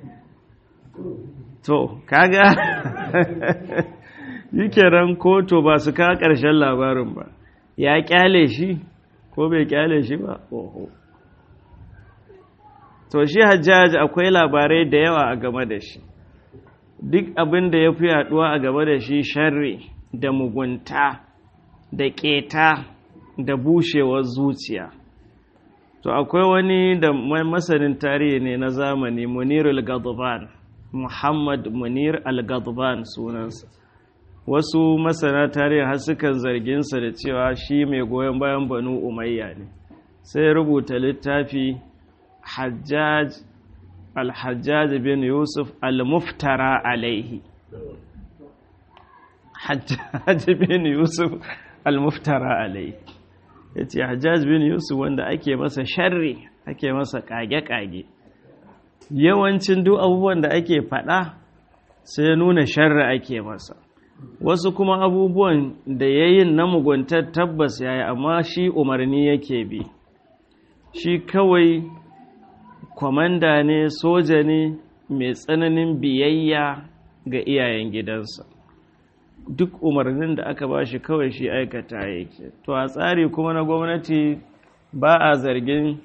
to kaga yi kenan ko to ba su kawo ƙarshen labarin ba ya kyale shi ko bai kyale shi ba oho to shi hajjaj akwai labarai da yawa a game da shi duk abin da ya fi yaduwa a game da shi sharri da mugunta da keta da bushewar zuciya to akwai wani da masanin tarihi ne na zamani munir al-gadban muhammad munir al-gadban sunansa wasu masana tarihi har sukan zarginsa da cewa shi mai goyon bayan banu umayya ne sai rubuta littafi hajjaj al-hajjaj bin yusuf al-muftara alaihi hajjaj bin yusuf al-muftara alaihi ya ce hajjaj bin yusuf wanda ake masa sharri ake masa kage-kage yawancin duk abubuwan da ake faɗa sai nuna sharri ake masa wasu kuma abubuwan da ya yi na muguntar tabbas ya yi amma shi umarni yake bi shi kawai kwamanda ne soja ne mai tsananin biyayya ga iyayen gidansa duk umarnin da aka ba shi kawai shi aikata yake to a tsari kuma na gwamnati ba a zargin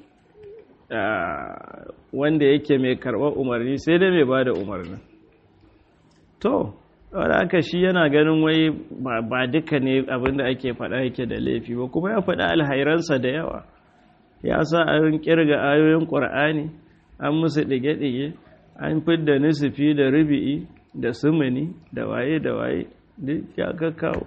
wanda yake mai karɓar umarni sai dai mai ba da umarnin to wadda aka shi yana ganin wai ba duka ne abinda ake faɗa yake da laifi ba kuma ya faɗa alhairansa da yawa ya sa an kirga ayoyin ƙwar'ani an musu ɗige-ɗige an fidda nisufi da rubi'i da sumuni da waye da waye duk ya kawo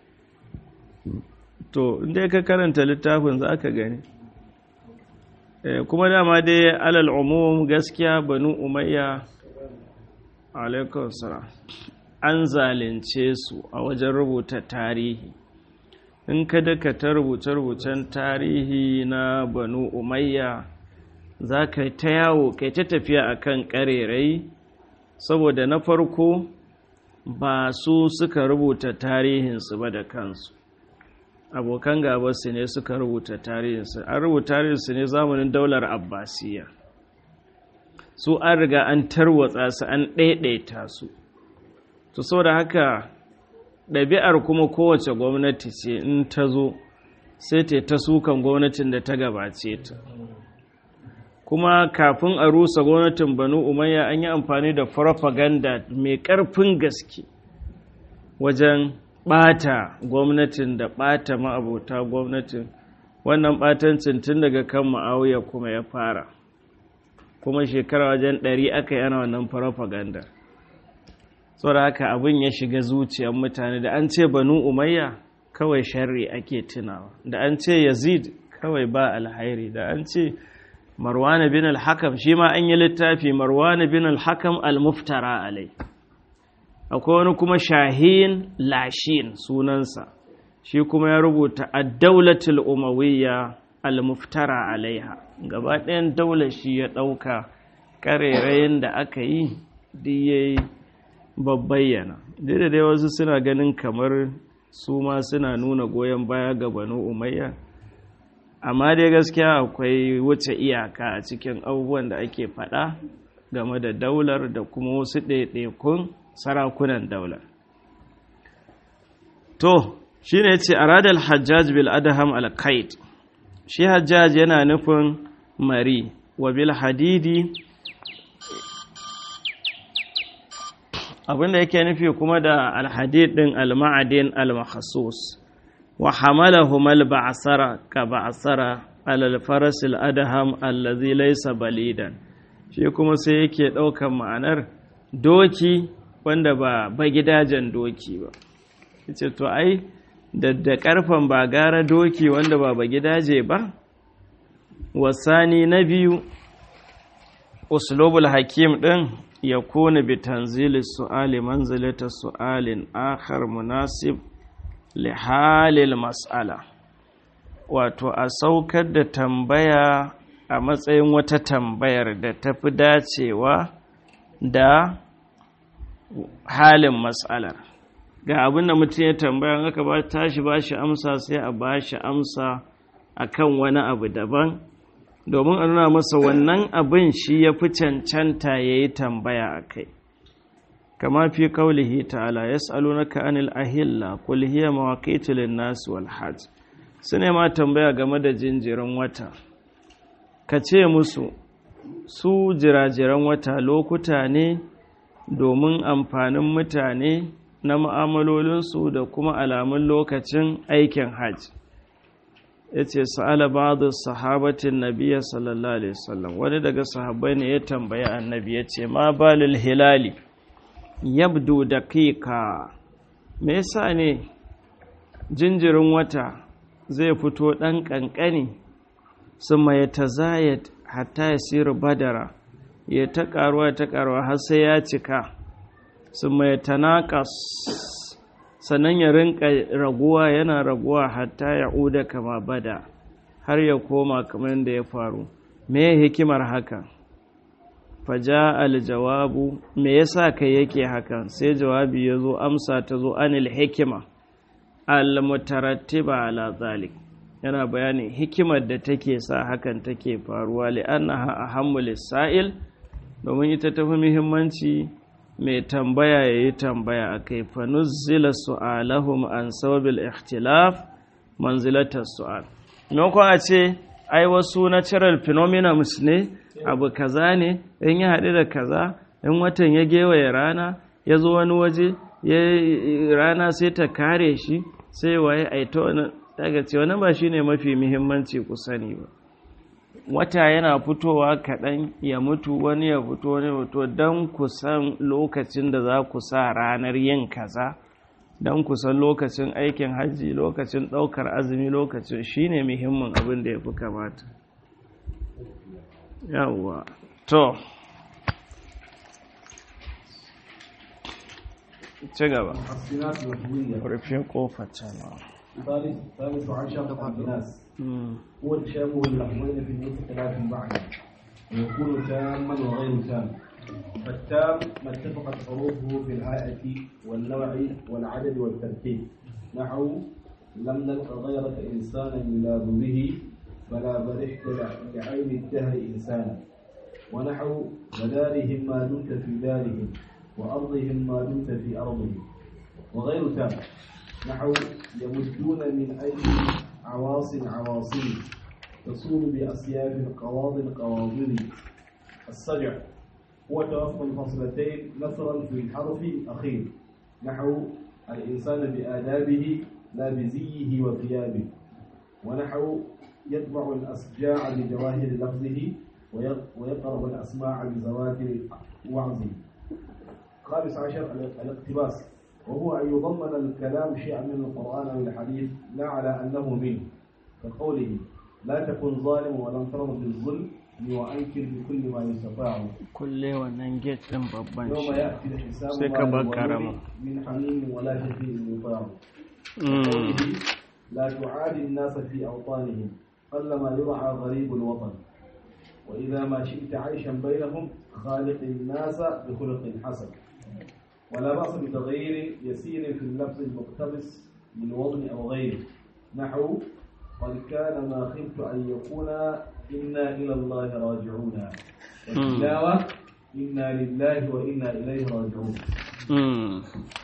to inda ka karanta littafin za ka gani kuma dama dai alal umum gaskiya banu umayya alaikun salam an zalunce su a wajen rubuta tarihi in ka daka ta rubuce-rubucen tarihi na banu umayya za ka ta yawo kai ta tafiya a kan ƙarerai saboda na farko ba su suka rubuta tarihinsu ba da kansu abokan gabarsu ne suka rubuta tarihinsu an rubuta tarihinsu ne zamanin daular abbasiyya su an riga an tarwatsa su an ɗaiɗaita su to saboda haka ɗabi'ar kuma kowace gwamnati ce in ta zo sai ta ta sukan gwamnatin da ta gabace ta kuma kafin a rusa gwamnatin banu umayya an yi amfani da farfaganda mai ƙarfin gaske wajen ɓata gwamnatin da ɓata ma'abota gwamnatin wannan ɓatancin tun daga kan ma'auya kuma ya fara kuma shekara wajen ɗari aka yi ana wannan farfaganda saboda haka abin ya shiga zuciyar mutane da an ce banu umayya kawai sharri ake tunawa da an ce yazid kawai ba alhairi da an ce marwana bin al-hakam shi ma an yi littafi marwana bin al-hakam al-muftara alai akwai wani kuma shahin lashin sunansa shi kuma ya rubuta ad-daulatul umawiyya al-muftara alaiha gaba ɗayan daular shi ya ɗauka ƙarerayin da aka yi diyayi babbayyana da dai wasu suna ganin kamar su ma suna nuna goyon baya ga banu umayya amma dai gaskiya akwai wuce iyaka a cikin abubuwan da ake faɗa game da daular da kuma wasu ɗaiɗaikun sarakunan daular to shi ne ce aradal hajjaj bil adham al shi hajjaj yana nufin mari wa bil hadidi abinda yake nufi kuma da alhadid din alma'adin almakhasus wa hamalahum alba'sara ka ba'sara alal faras aladham allazi laysa balidan shi kuma sai yake daukan ma'anar doki wanda ba bagidajen doki ba yace to ai da karfan ba gara doki wanda ba bagidaje ba wasani na biyu uslubul hakim din يكون بتنزيل السؤال منزلة سؤال آخر مناسب لحال المسألة wato a saukar da tambaya a matsayin wata tambayar da ta fi dacewa da halin matsalar ga abin da mutum ya tambaya aka ba tashi ba shi amsa sai a ba shi amsa akan wani abu daban domin a nuna masa wannan abin shi ya fi cancanta ya yi tambaya a kai kama fi kaulihi ta'ala ya na anil ahilla kul hiya mawaqitu lin-nas wal hajj su ne ma tambaya game da jinjirin wata ka ce musu su jirajiran wata lokuta ne domin amfanin mutane na ma'amalolinsu da kuma alamun lokacin aikin hajj ya ce sa'ala ba'adu sahabatin nabiya sallallahu alaihi wasallam wani daga sahabbai ne ya tambaya annabi ya ce ma balil hilali yabdu daqiqa me yasa ne jinjirin wata zai fito ɗan ƙanƙani summa ya tazayat hatta ya siru badara ya ta ƙaruwa ta ƙaruwa har sai ya cika summa ya tanaƙas sannan ya rinka raguwa yana raguwa hatta ya uda kama bada har ya koma kamar da ya faru me hikimar haka faja aljawabu me yasa kai yake hakan sai jawabi ya zo amsa ta zo anil hikima almutarattiba ala zalik yana bayanin hikimar da take sa hakan take faruwa li'annaha ahammu lis-sa'il domin ita tafi muhimmanci mai tambaya ya yi tambaya a kai fanuzzila su'alahum an sababil ikhtilaf manzilatar su'al maimakon a ce ai wasu natural phenomena ne abu kaza ne in ya haɗu da kaza in watan ya gewaye rana ya zo wani waje rana sai ta kare shi sai waye a ita wani daga ce wani ba shi ne mafi muhimmanci ku sani ba wata yana fitowa kaɗan ya mutu wani ya fito wani ya fito don ku san lokacin da za ku sa ranar yin kaza don ku san lokacin aikin hajji lokacin ɗaukar azumi lokacin shine muhimmin abin da ya fi kamata yawwa to ci gaba الصناعة الوهمية rufe kofa can ثالث ثالث عشر الناس هو تشابه اللفظين في النطق لا في المعنى ويكون تاما وغير تام فالتام ما اتفقت حروفه في الهيئة والنوع والعدد والترتيب نحو لم نلق غيرك إنسانا يلاذ به فلا برحت لعين الدهر إنسانا ونحو ودارهم ما دمت في دارهم وأرضهم ما دمت في أرضهم وغير تام نحو يمدون من أيدي عواص عواصم تصول بأسياف القواضي قواضل السجع هو توفق الفصلتين نثرا في الحرف الأخير نحو الإنسان بآدابه لا بزيه وثيابه ونحو يطبع الأسجاع بجواهر لفظه ويقرب الأسماع بزواكر وعظه خامس عشر الاقتباس وهو أن يضمن الكلام شيئا من القرآن أو الحديث لا على أنه منه كقوله لا تكن ظالم ولم ترض بالظلم وأنكر بكل ما يستطاع kulle wannan gate ɗin babban يوم shi يأتي الحساب sai ما ka bar للظلم karama من حميم ولا شفيع يطاع Mm. قوله لا تعادي الناس في أوطانهم قلما يرعى غريب الوطن وإذا ما شئت عيشا بينهم خالق الناس بخلق حسن ولا بأس بتغيير يسير في اللفظ المقتبس من وضع أو غيره نحو قد كان ما خفت أن يكون إنا إلى الله راجعون والتلاوة إنا لله وإنا إليه راجعون Mm.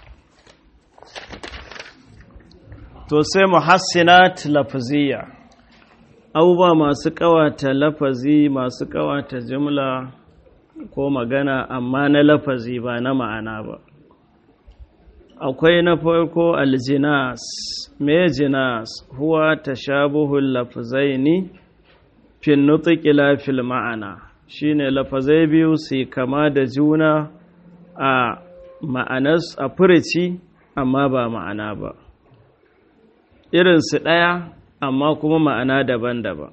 to sai muhassinat lafziya abubuwa masu kawata lafazi masu kawata jumla ko magana amma na lafazi ba na ma'ana ba akwai na farko aljinas me jinas huwa tashabuhul lafzaini fin nutqi la fil ma'ana shine lafazai biyu su kama da juna a ma'anas a furici amma ba ma'ana ba irinsu ɗaya amma kuma ma'ana daban-daban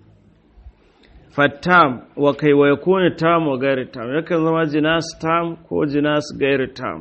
fattam wa kai wa yakuni tam wa gairi tam yakan zama jinas tam ko jinas gairi tam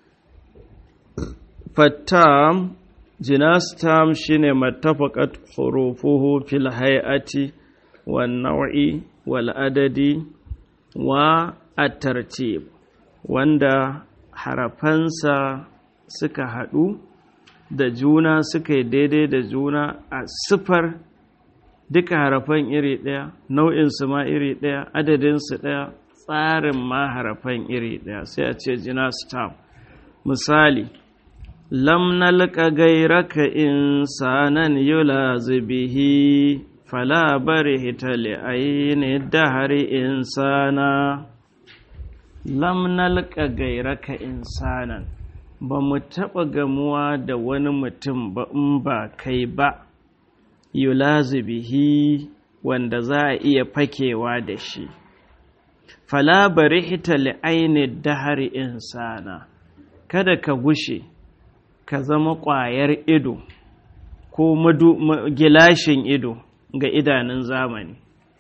fattam jinas tam shine mattafaqat hurufuhu fil hay'ati wan naw'i wal adadi wa at-tartib wanda harafansa suka haɗu da juna suka yi daidai da juna a siffar duka harafan iri ɗaya nau'insu ma iri ɗaya adadinsu ɗaya tsarin ma harafan iri ɗaya sai a ce jina stam misali lam nalqa gairaka insanan yulazu bihi fala barihta li ayni dahri insana lam nalqa gairaka insanan ba mu taɓa gamuwa da wani mutum ba in ba kai ba yulazu bihi wanda za a iya fakewa da shi fala barihta li aini dahari insana kada ka gushe ka zama ƙwayar ido ko madu, ma, gilashin ido ga idanun zamani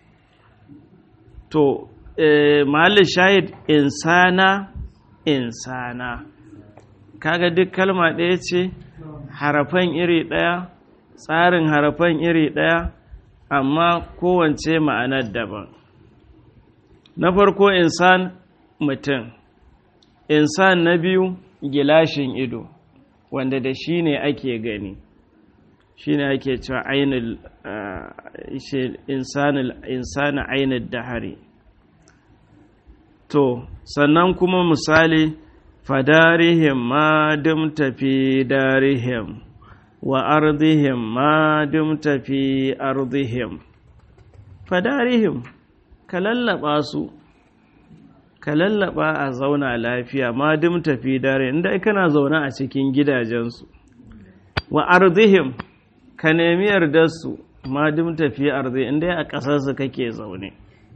to eh, mahallin shahid insana insana kaga duk kalma ɗaya ce harafan iri ɗaya tsarin harafan iri ɗaya amma kowance ma'anar daban na farko insan mutum insan na biyu gilashin ido wanda da shi ne ake gani shi ne ake cewa ainihin insani ainihin dahari to sannan kuma misali fadarihim ma dumta fi darihim wa ardihim ma dumta fi ardihim fadarihim ka lallaba su ka lallaba a zauna lafiya ma dumta fi darihim inda kana zaune a cikin gidajensu wa ardihim ka nemi yardarsu ma dumta fi ardihim inda a ƙasarsu kake zaune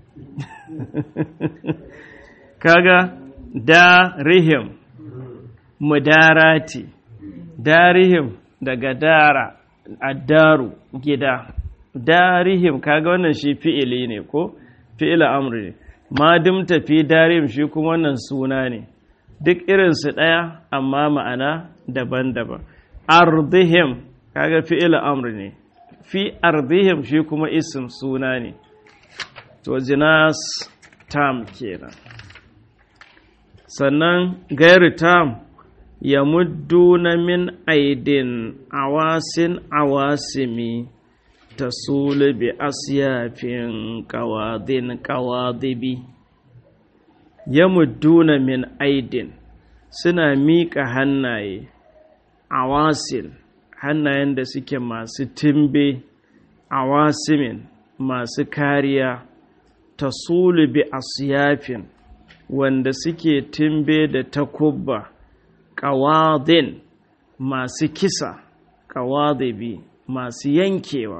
kaga darihim mudarati darihim daga dara addaru gida darihim kaga wannan shi fi'ili ne ko fi'ila amri ne ma dimta fi darihim shi kuma wannan suna ne duk irinsu ɗaya amma ma'ana daban-daban ardihim kaga fi'ila amri ne fi ardihim shi kuma isim suna ne to jinas tam kenan sannan gairu tam ya muddu na min aidin awasin awasimi ta bi asyafin kawadin kawadibi ya mudduna min aidin suna miƙa hannaye awasin hannayen da suke masu timbe awasimin masu kariya ta bi asyafin wanda suke timbe da takubba ƙawadin masu kisa ƙawadibi masu yankewa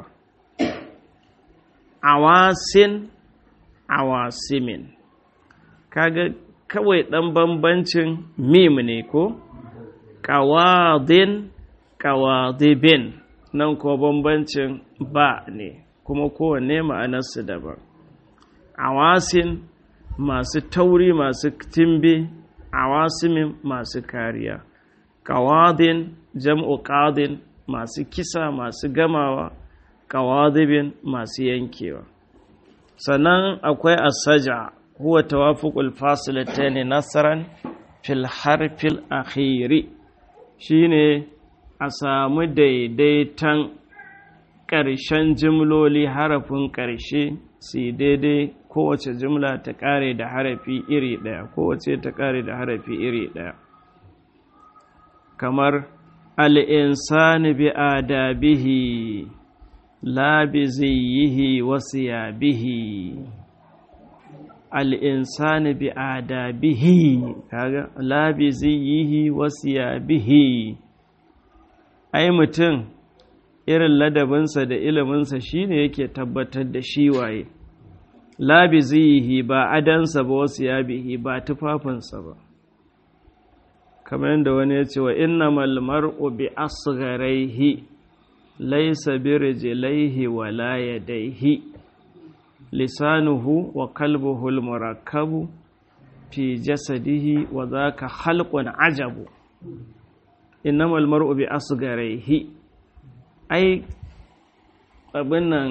awasin awasimin kaga kawai ɗan bambancin mim ne ko ƙawadin ƙawadibin nan ko bambancin ba ne kuma kowanne ma'anarsu daban awasin masu tauri masu timbe awasimin masu kariya ƙawadin jam'u ƙadin masu kisa masu gamawa ƙawadibin masu yankewa sannan akwai asaja huwa tawafuqul fasilatayn nasaran fil harfil akhiri shine a samu daidaitan ƙarshen jimloli harafin ƙarshe su daidai kowace jimla ta ƙare da harafi iri ɗaya kowace ta ƙare da harafi iri ɗaya kamar al'insani bi adabihi la bi ziyihi wasu yabihi al'insani bi adabihi kaga la bi ziyihi wasu yabihi ai mutum irin ladabinsa da iliminsa shine yake tabbatar da shi waye la bi ziyihi ba adansa ba wasu yabihi ba tufafinsa ba kamar yadda wani ya ce wa inna mar'u bi asgharaihi laysa bi rijlaihi wa la yadayhi lisanuhu wa kalbuhu al-murakkabu fi jasadihi wa dhaka khalqun ajabu innamal mar'u bi asgharaihi ai abin nan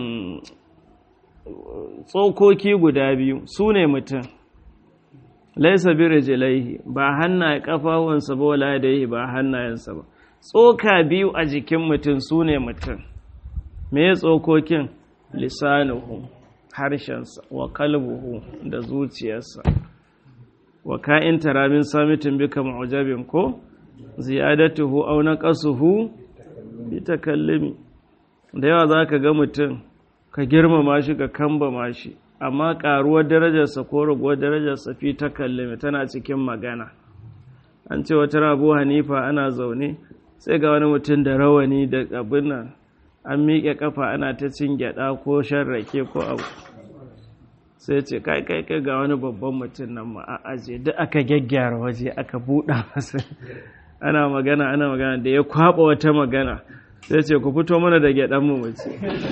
tsokoki guda biyu su ne mutum laisa bi rijlaihi ba hannaye kafawansa ba wala yadayhi ba hannayensa ba tsoka biyu a jikin mutum sune mutum me tsokokin lisanuhu harshensa wa kalbuhu da zuciyarsa wa ka'in taramin samitin bika mu'jabin ko ziyadatuhu aw naqasuhu bi takallumi da yawa zaka ga mutum ka girmama shi ka kambama shi amma ƙaruwar darajarsa ko raguwar darajarsa fi ta kallame tana cikin magana an ce wata rabu hanifa ana zaune sai ga wani mutum da rawani da abin nan an miƙe kafa ana ta cin gyaɗa ko shan rake ko abu sai ce kai kai kai ga wani babban mutum nan ma a aje duk aka gyaggyara waje aka buɗa masa ana magana ana magana da ya kwaɓa wata magana sai ce ku fito mana da gyaɗan mu mace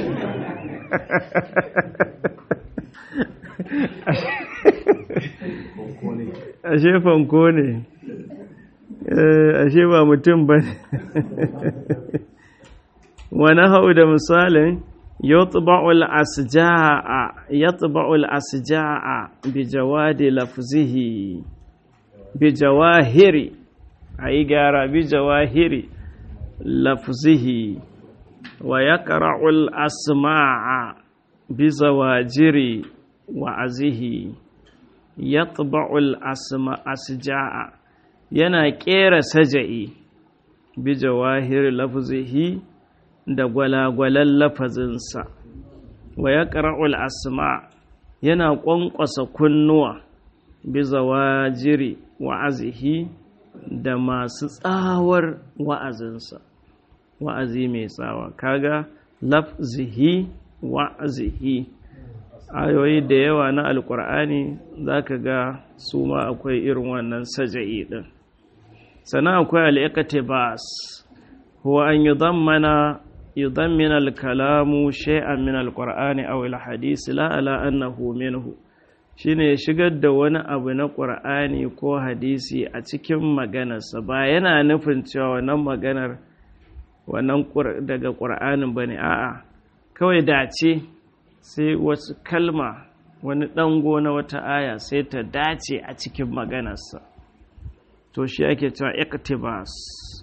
ashe fanko ne ashe ba mutum ba ne wani hau da misalin yatba'ul asja'a yatba'ul asja'a bi jawadi lafzihi bi jawahiri ayi gara bi jawahiri lafzihi wa yaqra'ul asma'a bi zawajiri wa'azihi yatba'ul asma asja'a yana kera saja'i bi jawahir lafzihi da gwalagwalan lafazinsa wa yaqra'ul asma yana ƙwanƙwasa kunnuwa bi zawajiri wa'azihi da masu tsawar wa'azinsa wa'azi mai tsawa kaga lafzihi wa'azihi ayoyi da yawa na alkur'ani za ka ga su ma akwai irin wannan saja'i ɗin sannan akwai al'iƙatibas huwa an yi zammana yudammina al-kalamu shay'an min al-qur'ani aw al-hadith la ala annahu minhu shine ya shigar da wani abu na qur'ani ko hadisi a cikin maganarsa ba yana nufin cewa wannan maganar wannan daga qur'anin bane a'a kawai dace sai wasu kalma wani ɗango na wata aya sai ta dace a cikin maganarsa to shi ake cewa iktibas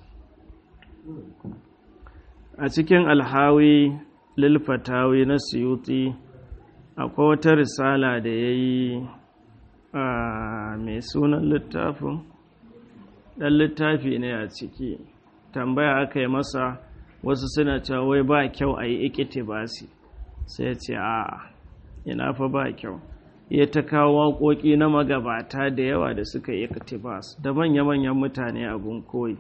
a cikin alhawi lilfatawi na suyuti akwai wata risala da ya yi a mai sunan littafin ɗan littafi ne a ciki tambaya aka yi masa wasu suna cewa wai ba kyau a yi ikitibasi sai ce a ina fa ba kyau ya ta kawo waƙoƙi na magabata da yawa da suka yi ikitibas da manya-manyan mutane abun koyi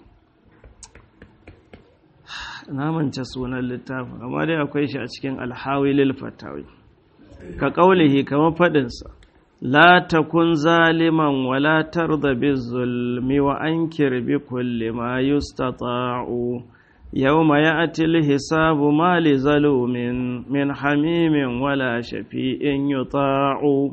na mance sunan littafin amma dai akwai shi a cikin alhawi lilfatawi ka ƙaulihi kamar faɗinsa la takun zaliman wala tarda bizulmi wa ankir bi kulli ma yustata'u yawma ya'ti al-hisabu ma li zalumin min hamimin wala shafi'in yuta'u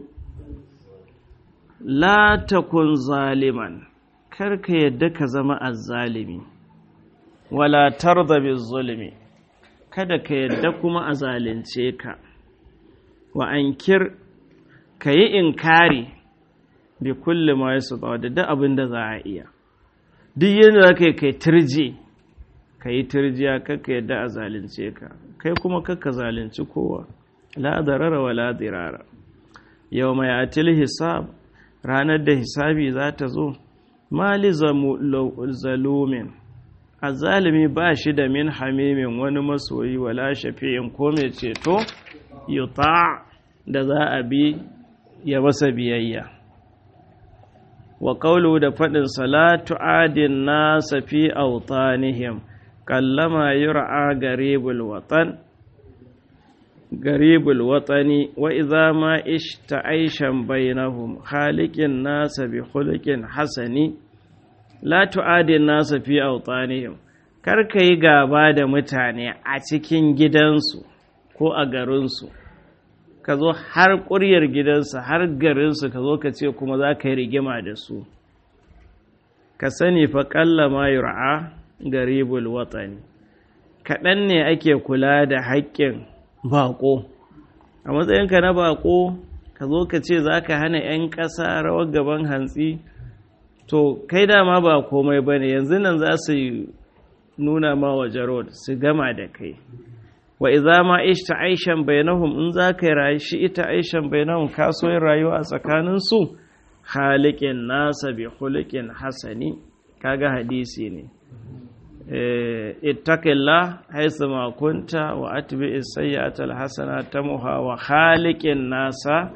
la takun zaliman karka yadda ka zama azzalimi wala tarda bizulmi kada ka yadda kuma a zalunce ka wa ankir ka yi inkari bi kulli ma yasu da duk abin da za a iya duk yadda za ka yi kai turji ka yi turjiya kakka yadda a zalunce ka kai kuma kakka zalunci kowa la darara wa la dirara yau mai atil hisab ranar da hisabi za ta zo mali zalumin a zalimi ba shi da min hamimin wani masoyi wala shafi'in ko mai ceto yuta da za a bi ya masa biyayya wa qawlu da faɗin salatu adin nasa fi autanihim kallama yur'a garibul watan garibul watani wa idza ma ishta aishan bainahum khaliqin nasa bi khuluqin hasani la tu'adin nasa fi autanihim kar yi gaba da mutane a cikin gidansu ko a garinsu ka zo har ƙuryar gidansa har garinsu ka zo ka ce kuma za ka yi rigima da su ka sani fa ƙalla ma yur'a garibul watsani kaɗan ne ake kula da haƙƙin baƙo a matsayinka na baƙo ka zo ka ce za ka hana 'yan ƙasa rawar gaban hantsi to kai dama ba komai ba ne yanzu nan za su nuna ma wa jarod su gama da kai wa idza ma ishta aishan bainahum in za ka rayu shi ita aishan bainahum ka so yin rayuwa a tsakanin su khaliqin nasa bi khuluqin hasani kaga hadisi ne eh ittaqillah haythu ma kunta wa atbi as-sayyi'ata al-hasana tamuha wa khaliqin nasa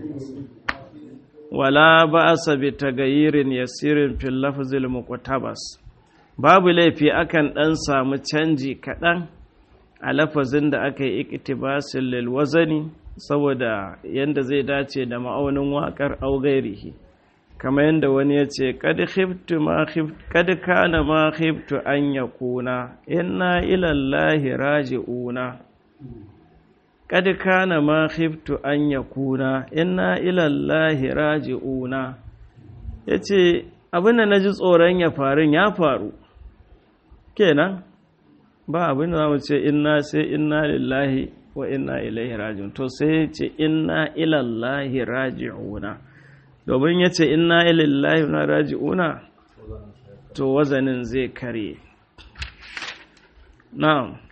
wala ba'sa bi tagayirin yasirin fil lafzil muqtabas babu laifi akan dan samu canji kaɗan a lafazin da aka yi iktibasin lilwazani saboda yanda zai dace da ma'aunin waƙar augairihi kamar yadda wani ya ce kad kana ma khiftu an ya kuna inna ilallahi raji'una kad kana ma khiftu an ya kuna inna ilallahi raji'una ya ce abin da na ji tsoron ya faru ya faru kenan ba abin da za mu ce inna sai inna lillahi wa inna ilaihi raji'un to sai ce inna ilallahi raji'una domin ya ce inna ilallahi na raji'una to wazanin zai kare na'am